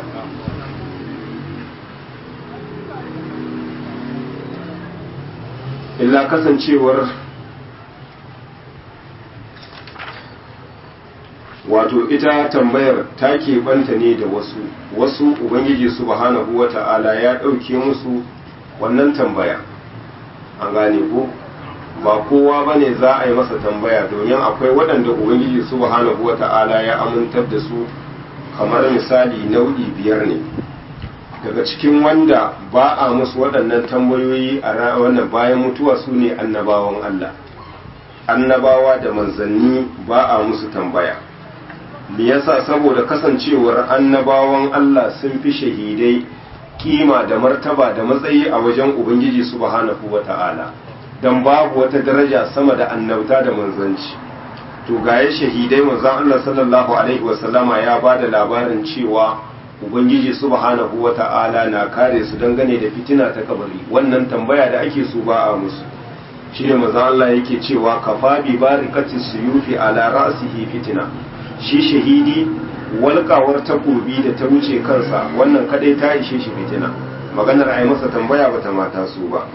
illa kasancewar wato ita tambayar ta keɓanta ne da wasu wasu ubangiji subhanahu wata'ala ya ɗauke musu wannan tambaya an gane ko ba kowa ba ne za a yi masa tambaya domin akwai waɗanda ubangiji subhanahu wata'ala ya amintar da su kamar misali nau'i biyar ne daga cikin wanda ba a musu waɗannan tambayoyi a wannan bayan mutuwa su ne annabawan Allah annabawa da manzanni ba a musu tambaya me yasa saboda kasancewar annabawan Allah sun fi shahidai kima da martaba da matsayi a wajen ubangiji subhanahu wata'ala dan babu wata daraja sama da annabta da manzanci to gaye shahidai manzon Allah sallallahu alaihi wasallama ya ba da labarin cewa ubangiji subhanahu wata'ala na kare su dangane da fitina ta kabari wannan tambaya da ake so ba a musu shine manzon Allah yake cewa kafa bi barikatis suyufi ala ra'sihi fitina shi shahidi walƙawar takobi da ta wuce kansa wannan kadai ta ishe shi fitina maganar a yi masa tambaya bata mata su ba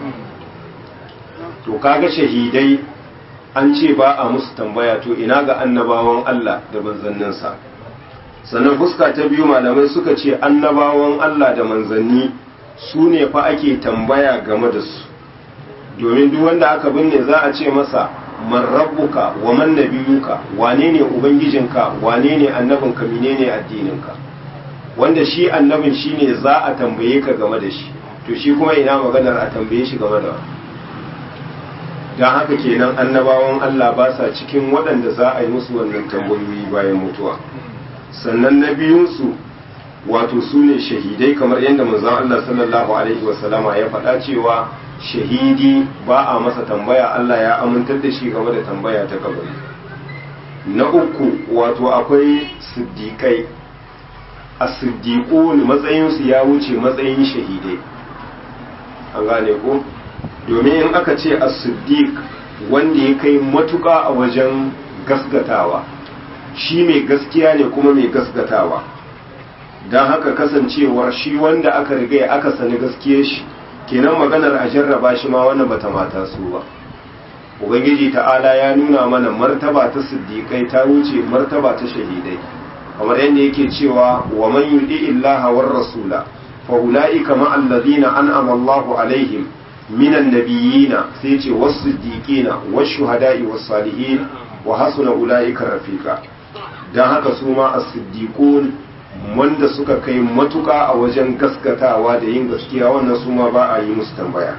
to kaga shahidai an ce ba a musu tambaya to ina ga annabawan Allah da manzanninsa sannan fuska ta biyu malamai suka ce annabawan Allah da manzanni su ne fa ake tambaya game da su domin duk wanda aka binne za a ce masa man rabbuka wa man nabiyuka wane ne ubangijinka wane ne annabinka menene addininka wanda shi annabin shine za a tambaye ka game da shi to shi kuma ina maganar a tambaye shi game da don haka kenan annabawan Allah ba sa cikin waɗanda za a yi musu wannan tambayoyi bayan mutuwa sannan na biyunsu wato su ne shahidai kamar yadda manzon Allah sallallahu alaihi wasallama ya faɗa cewa shahidi ba a masa tambaya Allah ya amintar da shi game da tambaya ta kabari na uku wato akwai siddiƙai a siddiƙo matsayinsu ya wuce matsayin shahidai an gane ko domin in aka ce a siddiq wanda ya kai matuƙa a wajen gasgatawa shi mai gaskiya ne kuma mai gasgatawa don haka kasancewar shi wanda aka riga aka sani gaskiyar shi kenan maganar a jarraba shi ma wannan bata mata su ba ubangiji ta'ala ya nuna mana martaba ta siddiƙai ta wuce martaba ta shahidai kamar yadda yake cewa wa man yudi illaha war rasula fa ulaika ma alladhina an'ama Allahu alaihim minan nabiyina sai ce was siddiqina was shuhada'i was salihin wa hasuna ulaika rafiqa dan haka su ma as-siddiqun wanda suka kai matuka a wajen gaskatawa da yin gaskiya wannan su ma ba a yi musu tambaya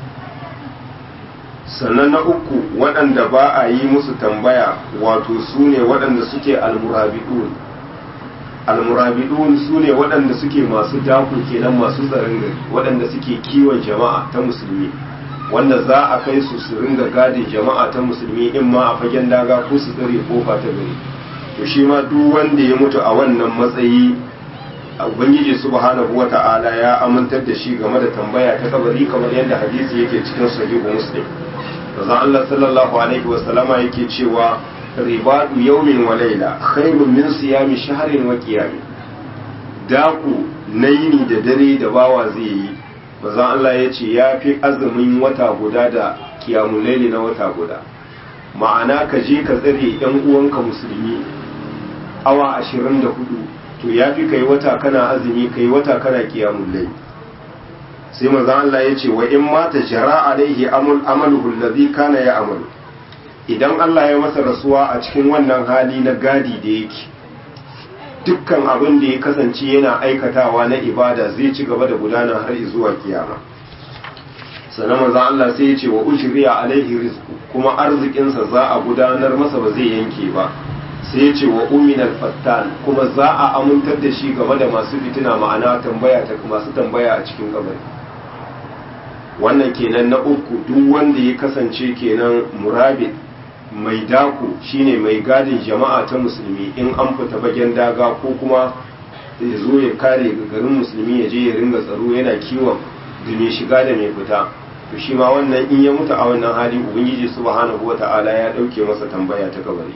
sannan na uku waɗanda ba a yi musu tambaya wato su ne waɗanda suke almurabidun almurabidun su ne waɗanda suke masu daku kenan masu tsaron gari waɗanda suke kiwon jama'a ta musulmi wanda za a kai su su ringa gadin jama'a ta musulmi in ma a fagen daga ko su tsare kofa ta gari to shi ma duk wanda ya mutu a wannan matsayi ubangiji subhanahu wata'ala ya amintar da shi game da tambaya ta kabari kamar yadda hadisi yake cikin sahihu muslim manzon Allah sallallahu alaihi wasallama yake cewa ribadu yawmin wa layla khairun min siyami shahrin wa qiyami daku na yini da dare da bawa zai yi manzon Allah ya ce ya fi azumin wata guda da kiyamun laili na wata guda ma'ana ka je ka tsare yan uwanka musulmi awa ashirin da hudu to ya fi kai wata kana azumi kai wata kana kiyamun laili sai manzo Allah ya ce wa in mata jara alaihi amul amaluhu allazi kana ya amalu idan Allah ya masa rasuwa a cikin wannan hali na gadi da yake dukkan abin da ya kasance yana aikatawa na ibada zai ci gaba da gudana har zuwa kiyama sannan manzo Allah sai ya ce wa ujriya alaihi rizqu kuma arzikinsa za a gudanar masa ba zai yanke ba sai ya ce wa uminal fattan kuma za a amintar da shi game da masu fitina ma'ana tambaya ta masu tambaya a cikin kabari wannan kenan na uku duk wanda ya kasance kenan murabit mai dako shine mai gadin jama'a ta musulmi in an fita bagen daga ko kuma ya zo ya kare garin musulmi ya je ya ringa tsaro yana kiwon da mai shiga da mai fita to shi ma wannan in ya mutu a wannan hali ubangiji subhanahu wata'ala ya dauke masa tambaya ta kabari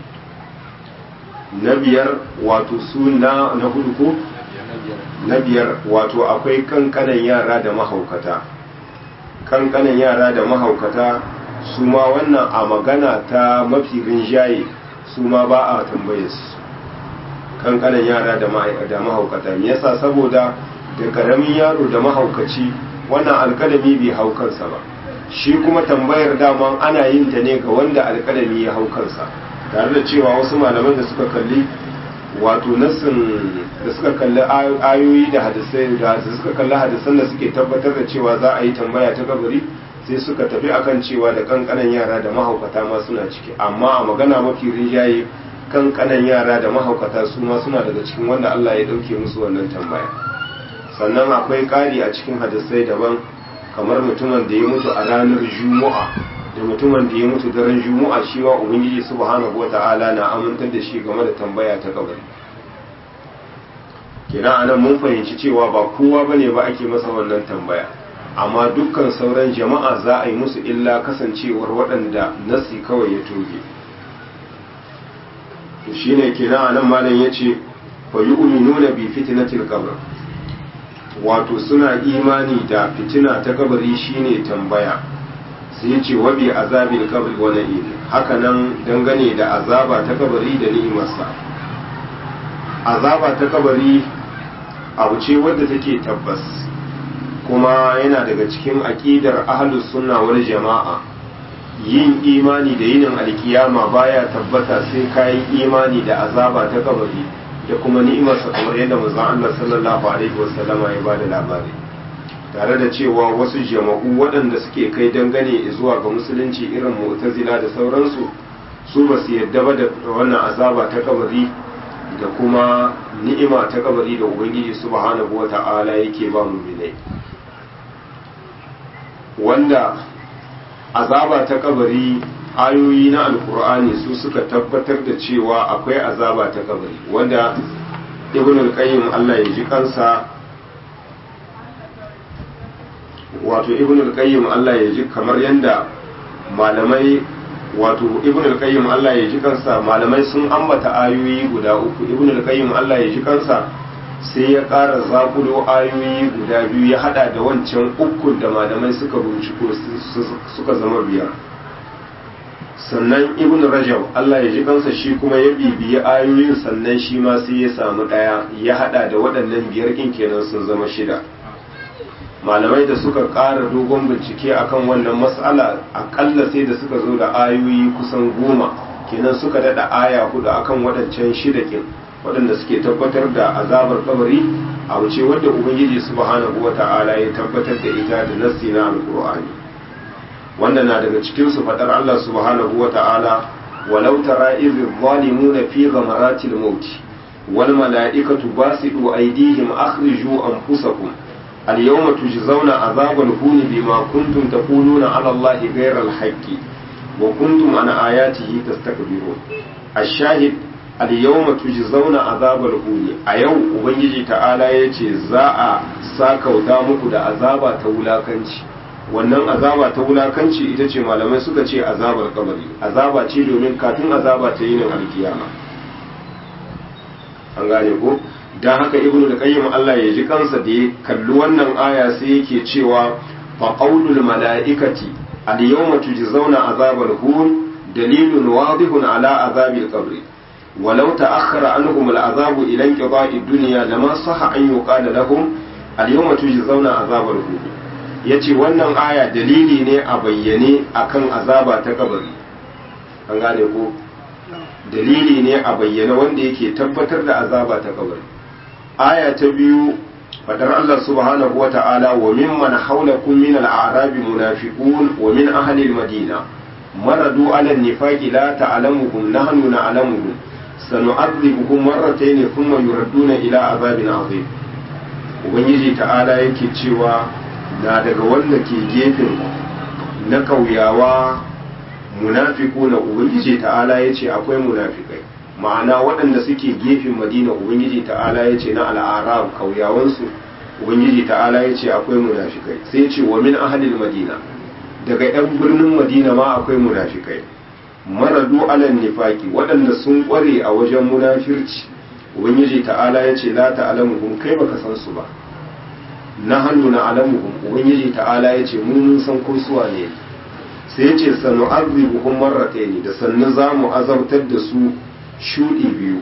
na biyar wato suna na hudu ko na biyar wato akwai kankanan yara da mahaukata kankanan yara da mahaukata su ma wannan a magana ta mafi rinjaye su ma ba a tambaye su kankanan yara da mahaukata me yasa saboda da karamin yaro da mahaukaci wannan alkalami bai hau kansa ba shi kuma tambayar daman ana yin ta ne ga wanda alkalami ya hau kansa tare da cewa wasu malaman da suka kalli wato nassin da suka kalli ayoyi da hadisai da suka kalli hadisan da suke tabbatar da cewa za a yi tambaya ta kabari sai suka tafi akan cewa da kankanan yara da mahaukata ma suna ciki amma a magana mafi rinjaye kankanan yara da mahaukata su ma suna daga cikin wanda Allah ya dauke musu wannan tambaya sannan akwai ƙari a cikin hadisai daban kamar mutumin da ya mutu a ranar juma'a da mutumin da ya mutu daren juma'a shi wa ubangiji subhanahu wata'ala na amintar da shi game da tambaya ta kabari kenan anan mun fahimci cewa ba kowa bane ba ake masa wannan tambaya amma dukkan sauran jama'a za a yi musu illa kasancewar waɗanda nasi kawai ya toge to shine kenan anan malam yace fa yu'minuna bi fitnatil qabr wato suna imani da fitina ta kabari shine tambaya sai ya ce wabi azabil kabri wa na'im haka nan dangane da azaba ta kabari da ni'imarsa azaba ta kabari abu ce wadda take tabbas kuma yana daga cikin aqidar ahlus sunna wal jama'a yin imani da yinin alkiyama baya tabbata sai kayan imani da azaba ta kabari da kuma ni'imarsa kamar yadda manzon Allah sallallahu alaihi wasallama ya bada labari tare da cewa wasu jama'u waɗanda suke kai dangane zuwa ga musulunci irin mu'tazila da sauransu su ba su yadda ba da wannan azaba ta kabari da kuma ni'ima ta kabari da ubangiji subhanahu wata'ala yake ba mu bilai wanda azaba ta kabari ayoyi na alkur'ani su suka tabbatar da cewa akwai azaba ta kabari wanda ibn al-qayyim Allah ya ji kansa wato ibn al-qayyim Allah ya ji kamar yanda malamai wato ibn al-qayyim Allah ya ji kansa malamai sun ambata ayoyi guda uku ibn al-qayyim Allah ya ji kansa sai ya ƙara zakulo ayoyi guda biyu ya hada da wancan ukun da malamai suka rubuci suka zama biyar sannan ibn rajab Allah ya ji kansa shi kuma ya bibiyi ayoyin sannan shi ma sai ya samu ɗaya ya hada da waɗannan biyar ɗin kenan sun zama shida malamai da suka ƙara dogon bincike akan wannan mas'ala aƙalla sai da suka zo da ayoyi kusan goma kenan suka daɗa aya hudu akan waɗancan shida ƙin waɗanda suke tabbatar da azabar kabari a wuce wadda ubangiji subhanahu wa ta'ala ya tabbatar da ita da nassi na alƙur'ani wanda na daga cikin su faɗar Allah subhanahu wa ta'ala walau tara idh zalimuna fi ghamaratil maut wal mala'ikatu basitu aydihim akhriju anfusakum اليوم تجزون عذاب الهون بما كنتم تقولون على الله غير الحق وكنتم عن آياته تستكبرون الشاهد اليوم تجزون عذاب الهون أيو ubangiji ta'ala yace za a sakauta muku da azaba ta wulakanci wannan azaba ta wulakanci ita ce malamai suka ce azabar kabari azaba ce domin kafin azaba ta yinin alkiyama an gane ko don haka ibnu da qayyim Allah ya ji kansa da ya kalli wannan aya sai yake cewa fa qaulul malaikati al yawma tujzauna azabal hun dalilun wadihun ala azabil qabri ولو تأخر عنهم العذاب إلى انقضاء الدنيا لما صح أن يقال لهم اليوم تجزون عذاب الهون yace wannan aya dalili ne a bayyane akan azaba ta kabari an gane ko dalili ne a bayyane wanda yake tabbatar da azaba ta kabari aya ta biyu fadar Allah subhanahu wa ta'ala wa mimman haulakum min al-a'rabi munafiqun wa min ahli al-madina maradu ala an-nifaqi la ta'lamuhum nahnu na'lamuhum sanu'adhibuhum marratayn thumma yuradduna ila azabin azim ubangiji ta'ala yake cewa na daga wanda ke gefen na kauyawa munafiquna ubangiji ta'ala yace akwai munafikai ma'ana waɗanda suke gefen madina ubangiji ta'ala ya ce na al'arab kauyawansu ubangiji ta'ala ya ce akwai munafikai sai ce wa min ahalil madina daga 'yan birnin madina ma akwai munafikai maradu alal nifaki waɗanda sun ƙware a wajen munafirci ubangiji ta'ala ya ce la ta'lamuhum kai baka san su ba na hannu na alamuhum ubangiji ta'ala ya ce mun san ko suwa ne sai ya ce sanu azibuhum marrataini da sannu za mu azabtar da su shuɗi biyu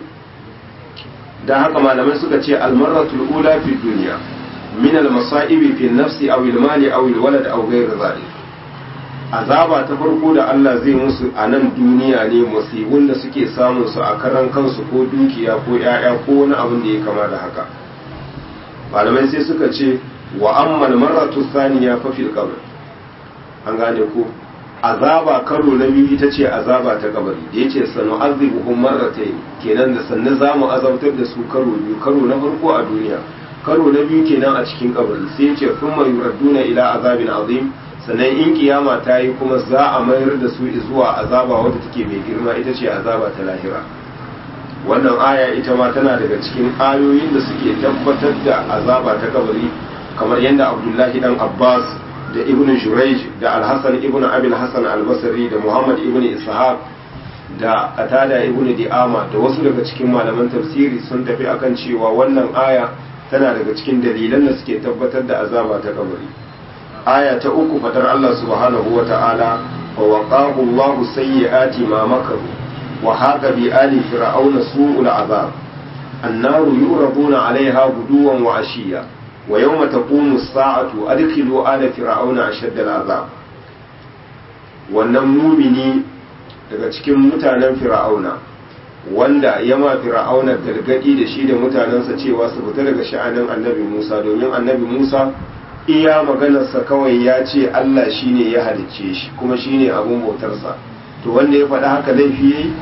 da haka malamai suka ce almarratul ula fi duniya min almasa'ibi fi nafsi aw almali aw alwalad aw ghayr zalik azaba ta farko da Allah zai musu a nan duniya ne musibun da suke samun su a karan kansu ko dukiya ko yaya ko wani abin da ya kama da haka malamai sai suka ce wa amma almarratu thaniya fa fil qabr an gane ko azaba karo na biyu ita ce azaba ta kabari da yace sanu azibuhum marratayn kenan da sannan zamu azabtar da su karo biyu karo na farko a duniya karo na biyu kenan a cikin kabari sai yace thumma yuradduna ila azabin azim sannan in kiyama ta yi kuma za a mayar da su zuwa azaba wadda take mai girma ita ce azaba ta lahira wannan aya ita ma tana daga cikin ayoyin da suke tabbatar da azaba ta kabari kamar yadda abdullahi dan abbas da ibn Jurayj da al-Hasan ibn Abi al-Hasan al-Basri da Muhammad ibn Ishaq da Qatada ibn Di'ama da wasu daga cikin malaman tafsiri sun tafi akan cewa wannan aya tana daga cikin dalilan da suke tabbatar da azaba ta kabari aya ta uku fadar Allah subhanahu wa ta'ala wa waqahu Allah sayyi'ati ma makaru wa haqa bi ali fir'auna su'ul azab النار يعرضون عليها غدوا وعشيا ويوم تقوم الساعة أدخلوا آل فرعون أشد العذاب wannan mumini daga cikin mutanen fir'auna wanda ya ma fir'auna gargadi da shi da mutanensa cewa su fita daga sha'anin annabi musa domin annabi musa iya maganarsa kawai ya ce allah shine ya halicce shi kuma shine abun bautarsa to wanda ya faɗa haka laifi yayi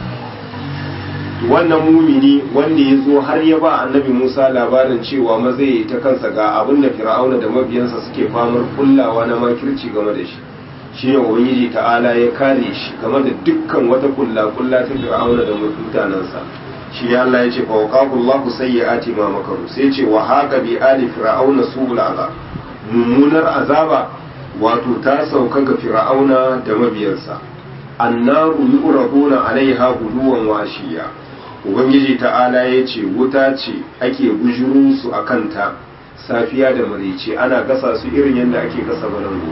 wannan mumini wanda ya zo har ya ba annabi Musa labarin cewa ma zai yi ta kansa ga abin da fir'auna da mabiyansa suke famar kullawa na makirci game da shi shi ne ubangiji ta'ala ya kare shi game da dukkan wata kulla kulla ta fir'auna da mutanensa shi ne Allah ya ce fa waqahu Allahu sayyi'ati ma makaru sai ce wa haqa bi ali fir'auna su'ul azab mummunar azaba wato ta sauka ga fir'auna da mabiyansa annaru yu'raduna alaiha guduwan wa ashiya ubangiji ta'ala ya ce wuta ce ake bujuru su a kanta safiya da marice ana gasa su irin yadda ake gasa balango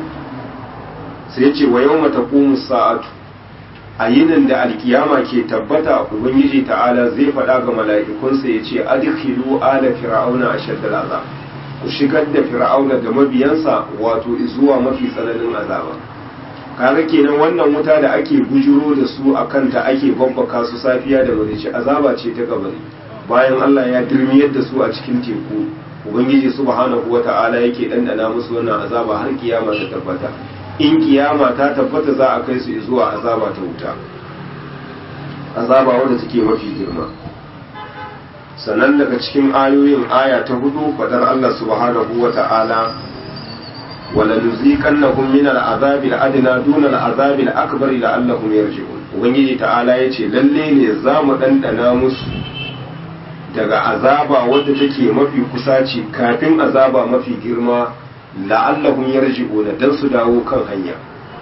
sai ce wa yau mata sa'atu a yinin da alkiyama ke tabbata ubangiji ta'ala zai faɗa ga mala'ikunsa ya ce adkhilu ala fir'auna ashaddal azab ku shigar da fir'auna da mabiyansa wato zuwa mafi tsananin azaba kaga kenan wannan wuta da ake bujuro da su a kanta ake babbaka su safiya da marici azaba ce ta kabari bayan Allah ya dirmiyar da su a cikin teku ubangiji subhanahu wata'ala yake dandana musu wannan azaba har kiyama ta tabbata in kiyama ta tabbata za a kai su zuwa azaba ta wuta azaba wanda take mafi girma sannan daga cikin ayoyin aya ta hudu fadar Allah subhanahu wata'ala ولنذيقنهم من العذاب الأدنى دون العذاب الأكبر لعلهم يرجعون ubangiji ta'ala ya ce lalle ne za mu ɗanɗana musu daga azaba wadda take mafi kusaci kafin azaba mafi girma la'allahum yarji'una dan su dawo kan hanya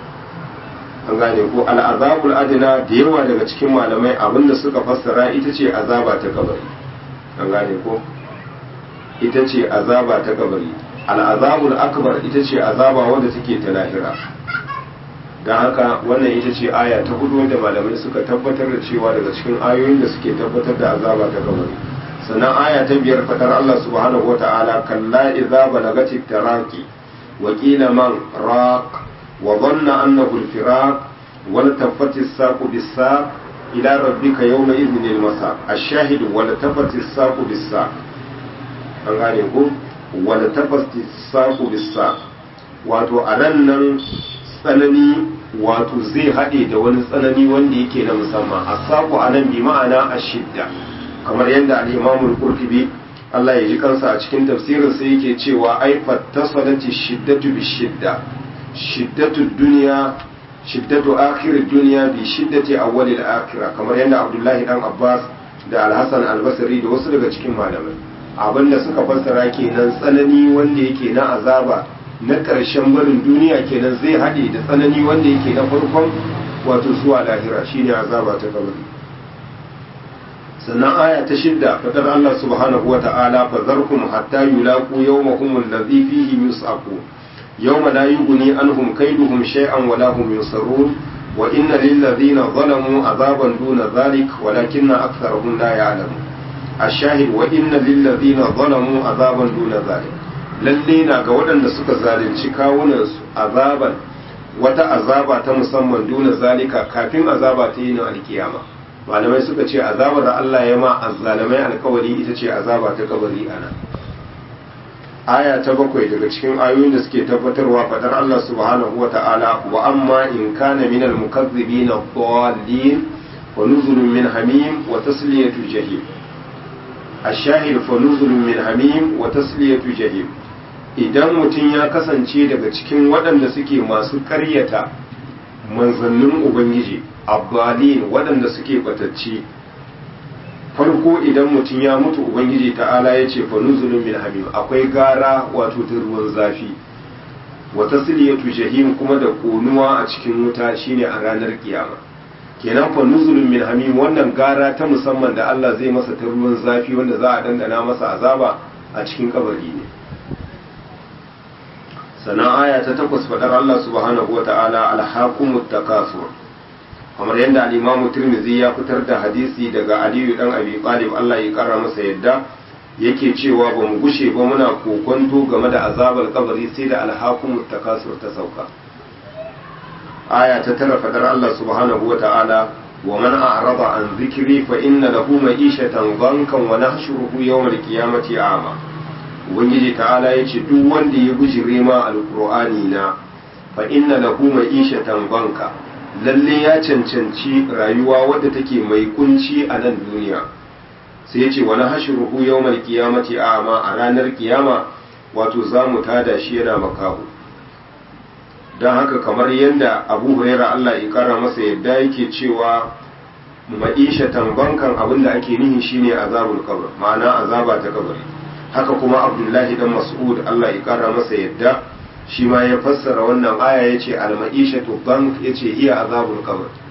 an gane ko al'azabul adna da yawa daga cikin malamai abinda suka fassara ita ce azaba ta kabari an gane ko ita ce azaba ta kabari al'azabul akbar ita ce azaba wadda take ta lahira don haka wannan ita ce aya ta hudu wanda malamai suka tabbatar da cewa daga cikin ayoyin da suke tabbatar da azaba ta kabari sannan aya ta biyar fadar Allah subhanahu wa ta'ala kalla idza balagati taraqi wa qila man raq wa dhanna annahu al-firaq wa tafati as-saqu bis-saq ila rabbika yawma idhin al-masaq ash-shahid wa tafati as-saqu bis-saq an gane ko wala tafasti saku bisa wato a ran nan tsanani wato zai haɗe da wani tsanani wanda yake na musamman a saku a nan bi ma'ana a shidda kamar yadda al'imamul qurtubi Allah ya ji kansa a cikin tafsirin sai yake cewa ai fattasalati shiddatu bi shidda shiddatu duniya shiddatu akhir duniya bi shiddati awwalil akhirah kamar yadda Abdullahi dan Abbas da Al-Hasan Al-Basri da wasu daga cikin malamai abinda suka fassara kenan tsanani wanda yake na azaba na ƙarshen barin duniya kenan zai haɗe da tsanani wanda yake na farkon wato zuwa lahira shine azaba ta kabari sannan aya ta shidda fadar Allah subhanahu wa ta'ala fa zarkum hatta yulaqu yawmahum alladhi fihi yus'aqu yawma la yughni anhum kayduhum shay'an wa la hum yunsarun wa inna lil ladhina zalamu azaban duna dhalik walakinna aktharuhum la ya'lamun الشاهد وإن للذين ظلموا عذابا دون ذلك lalle na ga waɗanda suka zalunci kawunansu azaban wata azaba ta musamman duna zalika kafin azaba ta yi na alkiyama malamai suka ce azabar da Allah ya ma azzalamai alkawari ita ce azaba ta kabari ana aya ta bakwai daga cikin ayoyin da suke tabbatarwa fadar Allah subhanahu wa ta'ala wa amma in kana min al-mukazzibin ad-dallin wa nuzulun min hamim wa tasliyatu jahim الشاهد فنزل من حميم وتسلية جهيم idan mutum ya kasance daga cikin waɗanda suke masu ƙaryata manzannin ubangiji abbalin waɗanda suke batacci farko idan mutum ya mutu ubangiji ta'ala ya ce fanuzulun min hamim akwai gara wato ta ruwan zafi wa tasliyatu jahim kuma da konuwa a cikin wuta shine a ranar kiyama kenan fa nuzulun min hamim wannan gara ta musamman da Allah zai masa ta ruwan zafi wanda za a dandana masa azaba a cikin kabari ne sannan aya ta takwas fadar Allah subhanahu wata'ala alhaqumut takasur kamar yadda al-Imam Tirmidhi ya fitar da hadisi daga Aliyu dan Abi Talib Allah ya kara masa yadda yake cewa ba mu gushe ba muna kokonto game da azabar kabari sai da alhaqumut takasur ta sauka aya ta tara fadar Allah subhanahu wa ta'ala wa man a'rada an zikri fa inna lahu ma'ishatan dhankan wa nahshuruhu yawm al-qiyamati a'ma ubangiji ta'ala yace duk wanda ya bujire ma alqur'ani na fa inna lahu ma'ishatan dhanka lalle ya cancanci rayuwa wadda take mai kunci a nan duniya sai yace wa nahshuruhu yawm al-qiyamati a'ma a ranar kiyama wato zamu tada shi yana makahu don haka kamar yadda abu huraira Allah ya kara masa yadda yake cewa ma'isha tambankan abin da ake nihi shine azabul qabr ma'ana azaba ta kabari haka kuma abdullahi dan mas'ud Allah ya kara masa yadda shi ma ya fassara wannan aya yace al ma'ishatu bank yace iya azabul qabr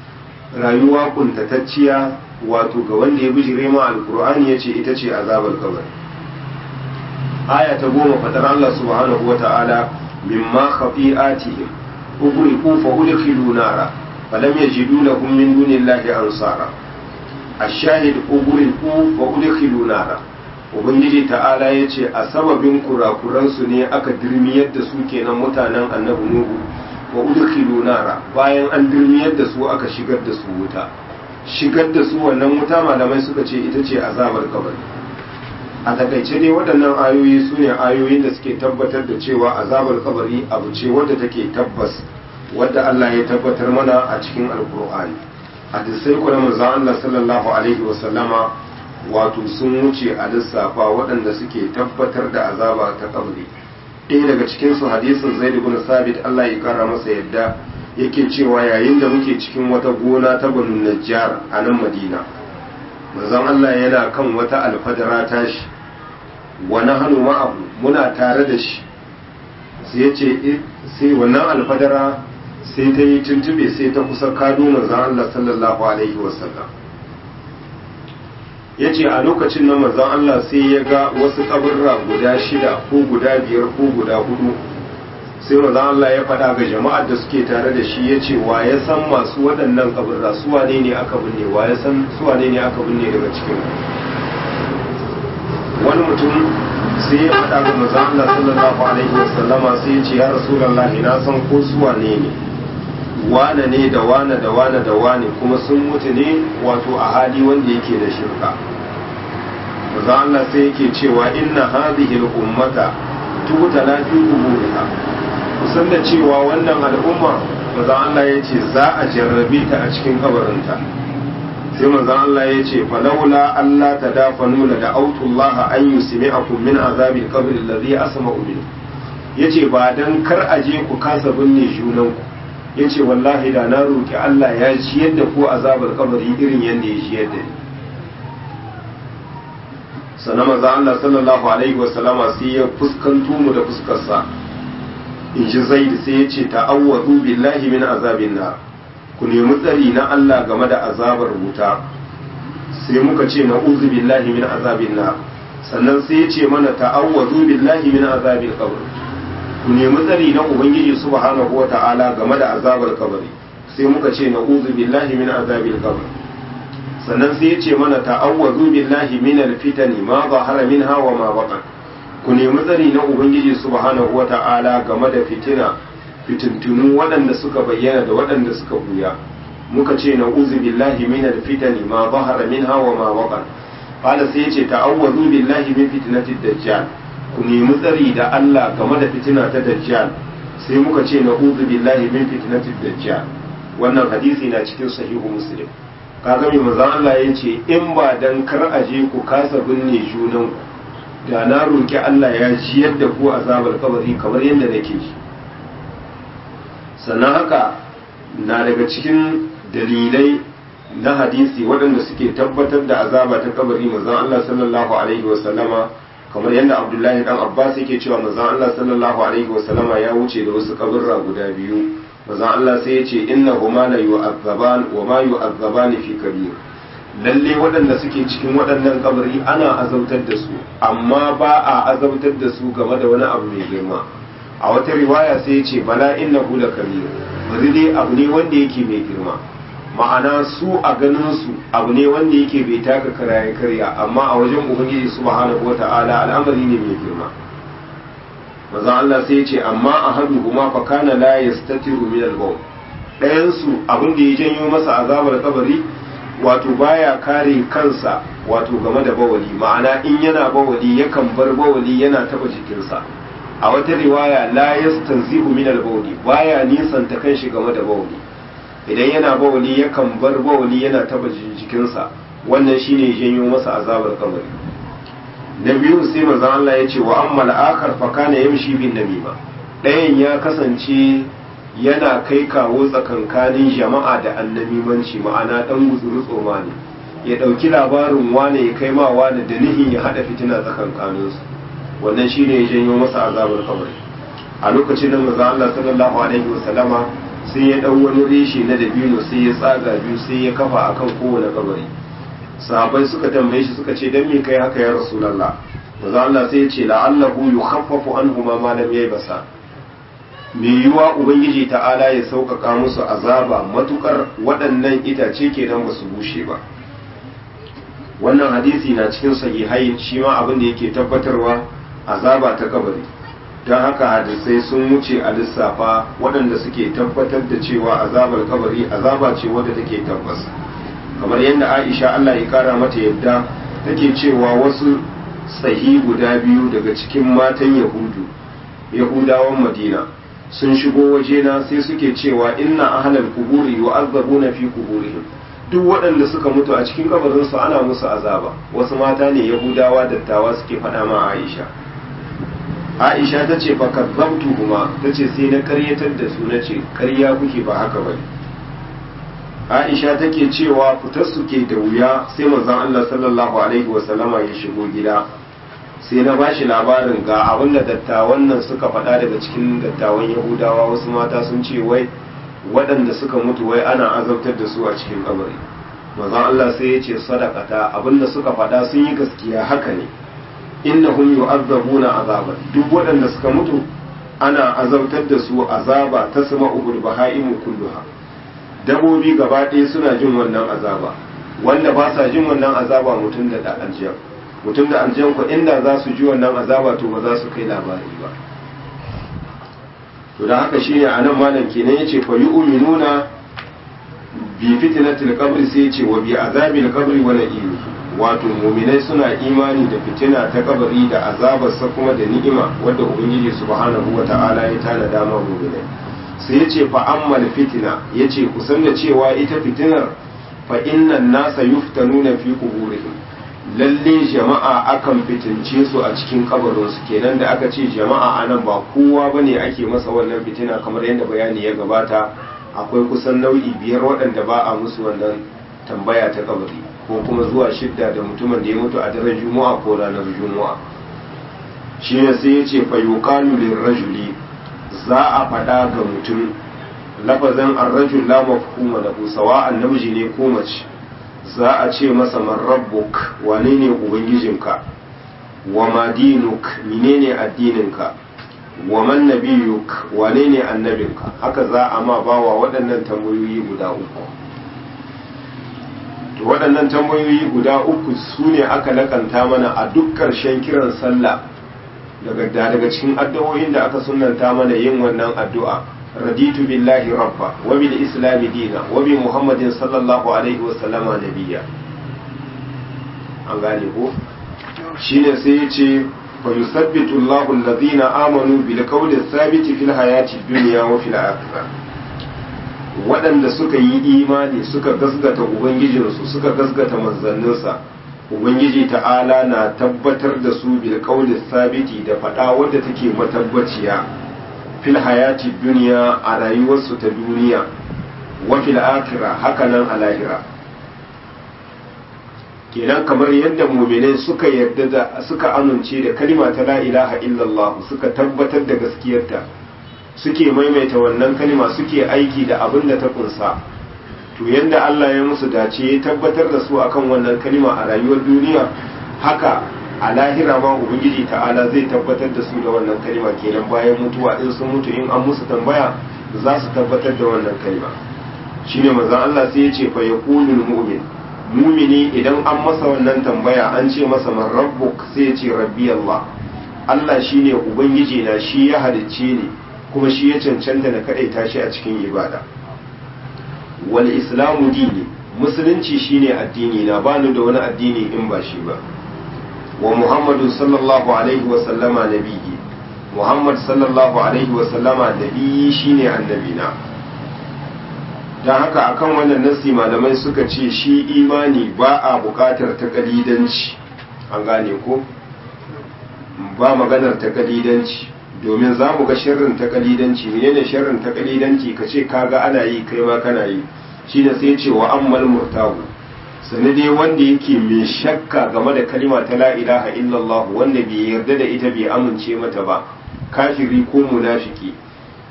rayuwa kuntatacciya wato ga wanda ya bijire ma alkur'ani ya ce ita ce azabar kabari aya ta goma fadar Allah subhanahu wa ta'ala mimma khafi'atihim ughriqu fa udkhilu nara falam yajidu lahum min dunillahi ansara ash-shahid ughriqu fa udkhilu nara ubangiji ta'ala ya ce a sababin kurakuransu ne aka dirmiyar da su kenan mutanen annabi nuhu wa udkhilu nara bayan an dirmiyar da su aka shigar da su wuta shigar da su wannan wuta malamai suka ce ita ce azabar kabari a takaice dai waɗannan ayoyi su ne ayoyin da suke tabbatar da cewa azabar kabari abu ce wadda take tabbas wadda Allah ya tabbatar mana a cikin alkur'ani hadisai kuma manzo Allah sallallahu alaihi wa sallama wato sun wuce a lissafa waɗanda suke tabbatar da azaba ta kabri ɗaya daga cikinsu hadisin zaid ibn sabit Allah ya kara masa yadda yake cewa yayin da muke cikin wata gona ta banu najjar a nan madina manzon Allah yana kan wata alfadara tashi wa nahnu ma'ahu muna tare da shi sai yace sai wannan alfadara sai ta yi tuntube sai ta kusa kado manzon Allah sallallahu alaihi wasallam ya ce a lokacin na manzon Allah sai ya ga wasu kaburra guda shida ko guda biyar ko guda hudu sai manzon Allah ya faɗa ga jama'ar da suke tare da shi ya ce wa ya san masu waɗannan kaburra su wane ne aka binne wa ya san su wane ne aka binne daga cikin wani mutum sai ya faɗa ga manzon Allah sallallahu alaihi wasallama sai ya ce ya rasulullahi na san ko su wane ne wane ne da wane da wane da wane kuma sun mutu ne wato a hali wanda yake da shirka maza Allah sai yake cewa inna hadhihi al-ummata tubtala fi quburiha kusan da cewa wannan al'umma maza Allah ya ce za a jarrabe ta a cikin kabarinta sai maza Allah ya ce falaula Allah tadafanu la da'awtu Allah an yusmi'akum min azabil qabr alladhi asma'u minhu yace ba dan kar aje ku kasa binne junanku ya ce wallahi da na roƙi Allah ya ci yadda ko azabar kabari irin yadda ya ci yadda ni sannan maza Allah sallallahu alaihi wasallama sai ya fuskanto mu da fuskarsa in ji zaid sai ya ce ta'awwadu billahi min azabin nar ku nemi tsari na Allah game da azabar wuta sai muka ce na'udhu billahi min azabin nar sannan sai ya ce mana ta'awwadu billahi min azabil qabr ku nemi tsari na ubangiji subhanahu wa ta'ala game da azabar kabari sai muka ce na'udhu billahi min azabil qabr sannan sai ya ce mana ta'awwazu billahi min alfitani ma zahara minha wa ma batan ku nemi tsari na ubangiji subhanahu wa ta'ala game da fitina fitintunu waɗanda suka bayyana da waɗanda suka buya muka ce na'udhu billahi min alfitani ma zahara minha wa ma batan qala sai ya ce ta'awwazu billahi min fitnatid dajjal ku nemi tsari da Allah game da fitina ta dajjal sai muka ce na uzu billahi min fitnatid dajjal wannan hadisi na cikin sahihu muslim kaga mai manzon Allah ya ce in ba dan kar aje ku kasa binne junan ku da na roki Allah ya ji yadda ku azabar kabari kamar yadda nake ji sannan haka na daga cikin dalilai na hadisi waɗanda suke tabbatar da azaba ta kabari manzon Allah sallallahu alaihi wa sallama kamar yadda abdullahi dan abbas yake cewa manzon Allah sallallahu alaihi wasallama ya wuce da wasu kaburra guda biyu manzon Allah sai ya ce innahuma la yu'azzaban wa ma yu'azzaban fi kabir lalle waɗanda suke cikin waɗannan kabari ana azabtar da su amma ba a azabtar da su game da wani abu mai girma a wata riwaya sai ya ce bala innahu la kabir bari dai abu ne wanda yake mai girma ma'ana su a ganin su abu ne wanda yake bai taka karaye karya amma a wajen ubangiji subhanahu wata'ala al'amari ne mai girma manzon Allah sai ya ce amma ahadu kuma fa kana la yastatiru min al-bawl ɗayan su abin da ya janyo masa azabar kabari wato baya kare kansa wato game da bawali ma'ana in yana bawali yakan bar bawali yana taba jikinsa a wata riwaya la yastanzihu min al-bawli baya nisanta kanshi game da bawali idan yana bawali yakan bar bawali yana taba jikinsa wannan shine janyo masa azabar kabari na biyu sai manzon Allah ya ce wa amma al-akhar fa kana yamshi bin namima ɗayan ya kasance yana kai kawo tsakankanin jama'a da annamimanci ma'ana dan guzuru tsoma ne ya ɗauki labarin wane ya kai ma wane da nihin ya haɗa fitina tsakankaninsu wannan shine ya janyo masa azabar kabari a lokacin da manzon Allah sallallahu alaihi wasallama sai ya ɗau wani reshe na dabino sai ya tsaga biyu sai ya kafa akan kowane kabari sahabai suka tambaye shi suka ce dan me kai haka ya rasulullah manzo Allah sai ya ce la'allahu yukhaffafu anhuma ma lam yaybasa me yiwa ubangiji ta'ala ya sauƙaƙa musu azaba matukar waɗannan itace kenan ba su bushe ba wannan hadisi na cikin sahihai shi ma abin da yake tabbatarwa azaba ta kabari don haka hadisai sun wuce a lissafa waɗanda suke tabbatar da cewa azabar kabari azaba ce wadda take tabbas kamar yadda aisha allah ya kara mata yadda take cewa wasu tsahi guda biyu daga cikin matan yahudu yahudawan madina sun shigo wajena sai suke cewa inna ahlal kuburi yu'azzabuna fi kuburihim duk waɗanda suka mutu a cikin kabarinsu ana musu azaba wasu mata ne yahudawa dattawa suke faɗa ma aisha aisha ta ce fa kazzabtu kuma ta ce sai na karyatar da su na ce karya kuke ba haka bane aisha take cewa fitar su ke da wuya sai manzon Allah sallallahu alaihi wasallama ya shigo gida sai na bashi labarin ga abin da dattawan nan suka faɗa daga cikin dattawan yahudawa wasu mata sun ce wai waɗanda suka mutu wai ana azabtar da su a cikin kabari manzon Allah sai ya ce sadaqata abinda suka faɗa sun yi gaskiya haka ne innahum yu'azzabuna azaba duk waɗanda suka mutu ana azabtar da su azaba ta sama ubul bahaimu kulluha dabobi gaba ɗaya suna jin wannan azaba wanda ba sa jin wannan azaba mutum da da aljiyan mutum da aljiyan ko inda za su ji wannan azaba to ba za su kai labari ba to da haka shine anan malam kenan yace fa yu'minuna bi fitnatil qabri sai yace wa bi azabil qabri wa na'im wato mu'minai suna imani da fitina ta kabari da azabarsa kuma da ni'ima wadda ubangiji subhanahu wata'ala ya tana dama mu'minai sai yace fa ammal fitina yace kusan da cewa ita fitinar fa innan nasa yuftanuna fi quburihim lalle jama'a akan fitince su a cikin kabarinsu kenan da aka ce jama'a anan ba kowa bane ake masa wannan fitina kamar yadda bayani ya gabata akwai kusan nau'i biyar waɗanda ba a musu wannan tambaya ta kabari ko kuma zuwa shidda da mutumin da ya mutu a daren juma'a ko ranar juma'a shi ne sai ya ce fa yuqalu lirrajuli za a faɗa ga mutum lafazin arrajul la mafhuma lahu sawa'an namiji ne ko mace za a ce masa man rabbuk wane ne ubangijinka wa ma dinuk menene addininka wa man nabiyuk wane ne annabinka haka za a ma bawa waɗannan tambayoyi guda uku to waɗannan tambayoyi guda uku su ne aka lakanta mana a duk ƙarshen kiran sallah daga daga cikin addu'o'in da aka sunanta mana yin wannan addu'a raditu billahi rabba wa bil islami dina wa bi muhammadin sallallahu alaihi wa sallama nabiyya an gane ko shine sai ya ce fa yusabbitu Allahu alladhina amanu bil qawli thabiti fil hayati dunya wa fil akhirah waɗanda suka yi imani suka gasgata ubangijinsu suka gasgata manzanninsa ubangiji ta'ala na tabbatar da su bil qawli thabiti da faɗa wadda take matabbaciya fil hayati duniya a rayuwarsu ta duniya wa fil akhirah hakanan a lahira kenan kamar yadda muminai suka yarda da suka amince da kalima ta la ilaha illallah suka tabbatar da gaskiyarta suke maimaita wannan kalima suke aiki da abin da ta kunsa to yadda Allah ya musu dace ya tabbatar da su akan wannan kalima a rayuwar duniya haka a lahira ma ubangiji ta'ala zai tabbatar da su da wannan kalima kenan bayan mutuwa in sun mutu in an musu tambaya za su tabbatar da wannan kalima shine manzon Allah sai ya ce fa yaqulul mu'min mumini idan an masa wannan tambaya an ce masa man rabbuk sai ya ce rabbi Allah Allah shine ubangiji na shi ya halicce ni kuma shi ya cancanta na kadaita shi a cikin ibada wal islamu dini musulunci shine addini na bani da wani addini in ba shi ba wa muhammadu sallallahu alaihi wa sallama nabiyyi muhammad sallallahu alaihi wa sallama nabiyyi shine annabina don haka akan wannan nasi malamai suka ce shi imani ba a bukatar takalidanci an gane ko ba maganar takalidanci domin za mu ga sharrin takalidanci menene sharrin takalidanci ka ce kaga ana yi kai ma kana yi shi da sai ce wa ammal murtahu sani dai wanda yake mai shakka game da kalima ta la ilaha illallah wanda bai yarda da ita bai amince mata ba kafiri ko munafiki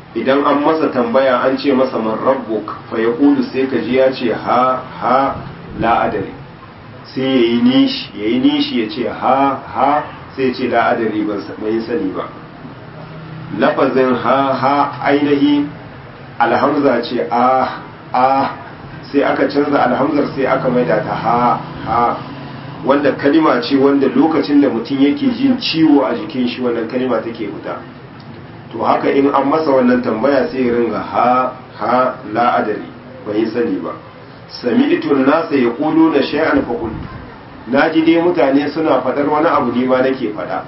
idan an masa tambaya an ce masa man rabbuk fa yaqulu sai ka ji ya ce ha ha la adari sai yayi nishi yayi nishi ya ce ha ha sai ya ce la adari ban bai sani ba lafazin ha ha ainihi alhamza ce a a sai aka canza alhamzar sai aka maida ta ha ha wanda kalima ce wanda lokacin da mutum yake jin ciwo a jikin shi wannan kalima take fita to haka in an masa wannan tambaya sai ya ringa ha ha la adari bai sani ba sami'tu nasa yaquluna shay'an fa qultu naji dai mutane suna fadar wani abu ne ma nake fada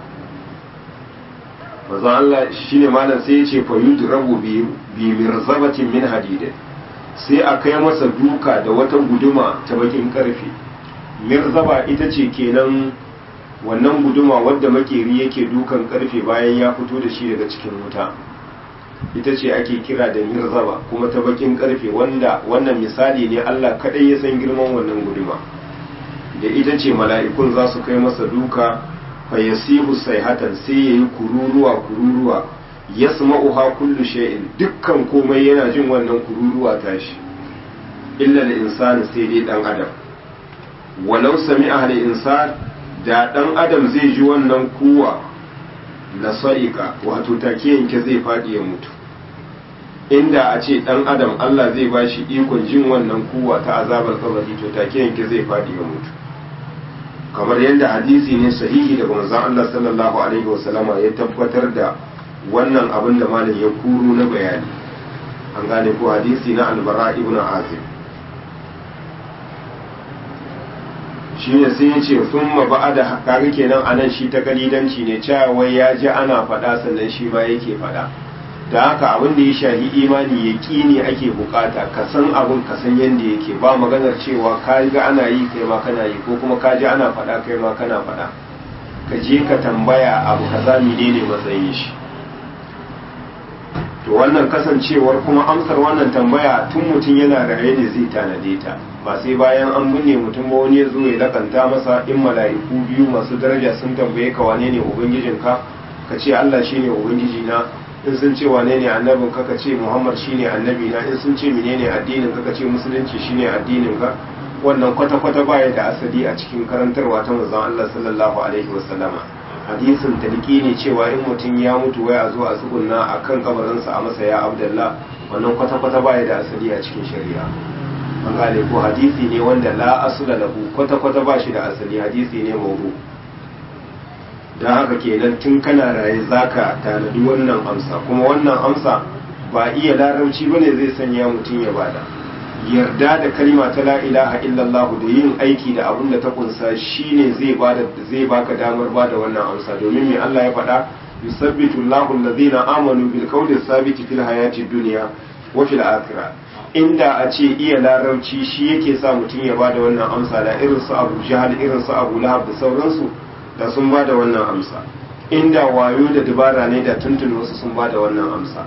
manzo Allah shine malam sai ya ce fa yudrabu bi bi mirzabatin min hadid sai a kai masa duka da wata guduma ta bakin karfe mirzaba ita ce kenan wannan guduma wadda makeri yake dukan karfe bayan ya fito da shi daga cikin wuta ita ce ake kira da mirzaba kuma ta bakin karfe wanda wannan misali ne Allah kadai ya san girman wannan guduma da ita ce mala'ikun za su kai masa duka fa yasihu sayhatan sai yayi kururuwa kururuwa yasma'uha kullu shay'in dukkan komai yana jin wannan kururuwa tashi illa da insani sai dai dan adam walau sami'a al insan da dan adam zai ji wannan kuwa la sa'ika wato take yanke zai fadi ya mutu inda a ce dan adam Allah zai bashi ikon jin wannan kuwa ta azabar kabari to take yanke zai fadi ya mutu kamar yadda hadisi ne sahihi daga manzon Allah sallallahu alaihi wasallama ya tabbatar da wannan abin da malam ya kuro na bayani an gane ko hadisi na albara ibn azib shi ne sai ya ce sun ma ba da kaga kenan anan shi ta kalidanci ne cewa wai ya ji ana faɗa sannan shi ma yake faɗa da haka abin da ya shahi imani ya ne ake bukata ka san abin ka san yadda yake ba maganar cewa ka ga ana yi kai ma kana yi ko kuma ka ji ana faɗa kai ma kana faɗa ka je ka tambaya abu kaza menene matsayin shi to wannan kasancewar kuma amsar wannan tambaya tun mutum yana raye ne zai tanade ta ba sai bayan an binne mutum ba wani ya zo ya lakanta masa in mala'iku biyu masu daraja sun tambaye ka wane ne ubangijinka ka ce Allah shine ubangiji na in sun ce wane ne annabin ka ka ce Muhammad shine annabi na in sun ce menene addinin ka ka ce musulunci shine addinin ka wannan kwata kwata baya da asali a cikin karantarwa ta manzon Allah sallallahu alaihi wasallama hadisin taliki ne cewa in mutum ya mutu wai a zo a tsugunna a kan kabarinsa a masa ya abdallah wannan kwata-kwata baya da asali a cikin shari'a an gane ko hadisi ne wanda la asula lahu kwata-kwata ba shi da asali hadisi ne mawdu don haka kenan tun kana raye zaka tanadi wannan amsa kuma wannan amsa ba iya larabci bane zai sanya mutum ya bada yarda da kalima ta la ilaha illallah da yin aiki da abin da ta kunsa shine zai bada zai baka damar bada wannan amsa domin me Allah ya faɗa yusabbitu Allahu allazina amanu bil qawli sabiti fil hayati dunya wa fil akhirah inda a ce iya larabci shi yake sa mutum ya bada wannan amsa da irin su Abu Jahal irin su Abu Lahab da sauransu da sun bada wannan amsa inda wayo da dabara ne da tuntun wasu sun bada wannan amsa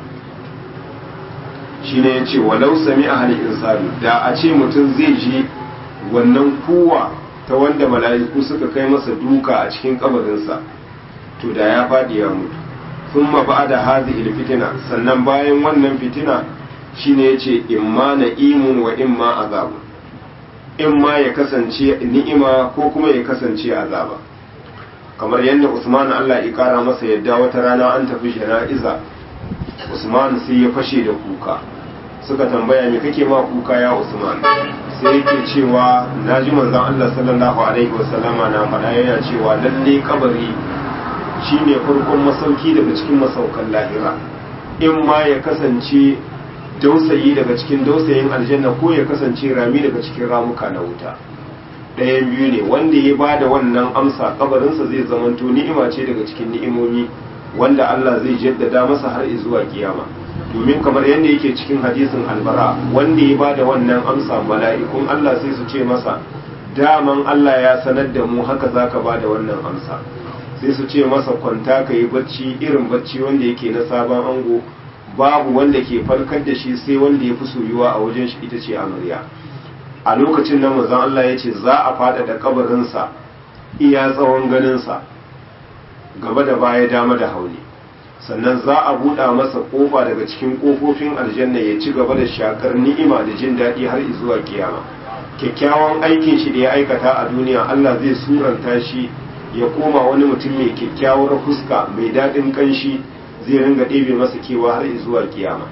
shine ya ce walau sami a halin insani da a ce mutum zai ji wannan kuwa ta wanda mala'iku suka kai masa duka a cikin kabarinsa to da ya faɗi ya mutu sun ma ba da hazi fitina sannan bayan wannan fitina shine ya ce imma na imun wa imma azabu imma ya kasance ni'ima ko kuma ya kasance azaba kamar yadda usman allah ya kara masa yadda wata rana an tafi jana'iza usman sai ya fashe da kuka suka tambaya me kake ma kuka ya usman sai yake cewa na ji manzon Allah sallallahu alaihi wasallama na faɗa yana cewa lalle kabari shine farkon masauki daga cikin masaukan lahira in ma ya kasance dausayi daga cikin dausayin aljanna ko ya kasance rami daga cikin ramuka na wuta ɗayan biyu ne wanda ya ba da wannan amsa kabarinsa zai zamanto ni'ima ce daga cikin ni'imomi wanda Allah zai jaddada masa har zuwa kiyama domin kamar yadda yake cikin hadisin albara wanda ya bada wannan amsa mala'ikun Allah sai su ce masa daman Allah ya sanar da mu haka zaka bada wannan amsa sai su ce masa kwanta ka yi bacci irin bacci wanda yake na sabon ango babu wanda ke farkar da shi sai wanda ya fi soyuwa a wajen shi ita ce amarya a lokacin nan manzon Allah ya ce za a faɗaɗa kabarinsa iya tsawon ganinsa gaba da baya dama da hauni sannan za a buɗa masa ƙofa daga cikin ƙofofin aljanna ya ci gaba da shakar ni'ima da jin daɗi har zuwa kiyama kyakkyawan aikin shi da ya aikata a duniya Allah zai suranta shi ya koma wani mutum mai kyakkyawar fuska mai daɗin ƙanshi zai ringa ɗebe masa kewa har zuwa kiyama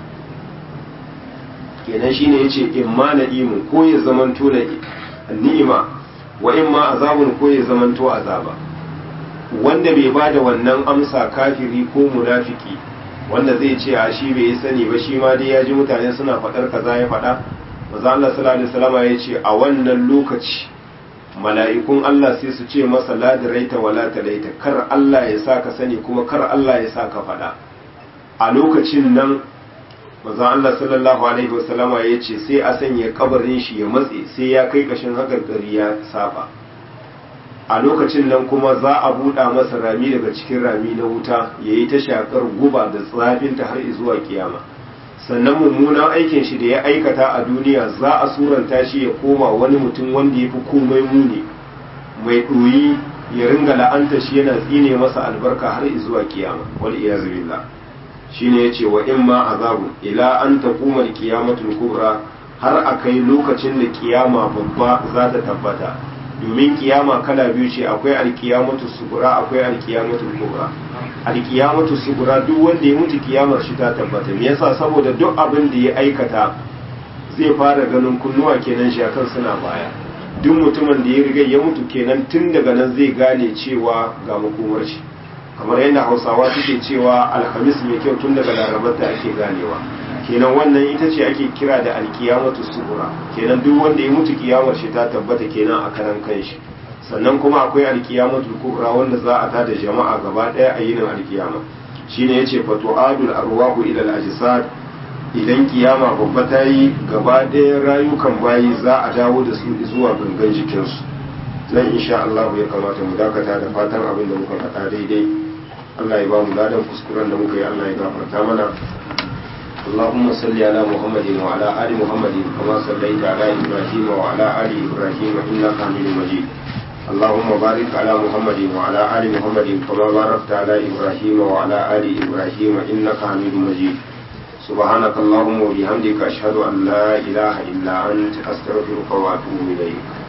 kenan shine yace imma na'imun ko ya zamanto na ni'ima wa imma azabun ko ya zamanto azaba wanda bai bada wannan amsa kafiri ko munafiki wanda zai ce a shi bai sani ba shi ma dai ya ji mutane suna faɗar kaza ya faɗa maza Allah sallallahu alaihi wasallam ya ce a wannan lokaci mala'ikun Allah sai su ce masa la diraita wala talaita kar Allah ya sa ka sani kuma kar Allah ya sa ka faɗa a lokacin nan maza Allah sallallahu alaihi wasallama ya ce sai a sanya kabarin shi ya matse sai ya kai kashin hakarkari ya saba a lokacin nan kuma za a buɗa masa rami daga cikin rami na wuta ya yi ta shakar guba da tsafinta har zuwa kiyama sannan mummunan aikin shi da ya aikata a duniya za a suranta shi ya koma wani mutum wanda ya fi komai muni mai ɗoyi ya ringa la'anta shi yana tsine masa albarka har zuwa kiyama wal iyazu billah shine yace wa imma azabu ila an taquma al-qiyamatul kubra har akai lokacin da kiyama babba za ta tabbata domin kiyama kala biyu ce akwai alkiyamatu sugura akwai alkiyamatu kubra alkiyamatu sugura duk wanda ya mutu kiyamar shi ta tabbata me yasa saboda duk abin da ya aikata zai fara ganin kunnuwa kenan shi akan suna baya duk mutumin da ya riga ya mutu kenan tun daga nan zai gane cewa ga makomar shi kamar yadda hausawa suke cewa alhamis mai kyau tun daga larabar da ake ganewa kenan wannan ita ce ake kira da alkiyamatu sugura kenan duk wanda ya mutu kiyamar shi ta tabbata kenan a karan kanshi sannan kuma akwai alkiyamatu kubra wanda za a tada jama'a gaba daya a yinin alkiyama shine yace fatu'adul arwahu ila al-ajsad idan kiyama babba ta yi gaba daya rayukan bayi za a dawo da su zuwa gangan jikinsu nan insha Allah ya kamata mu dakata da fatan abin da muka faɗa daidai Allah ya ba mu ladan kuskuren da muka yi Allah ya gafarta mana اللهم صل على محمد وعلى آل محمد كما صليت على إبراهيم وعلى آل إبراهيم إنك حميد مجيد اللهم بارك على محمد وعلى آل محمد كما باركت على إبراهيم وعلى آل إبراهيم إنك حميد مجيد سبحانك اللهم وبحمدك أشهد أن لا إله إلا أنت أستغفرك وأتوب إليك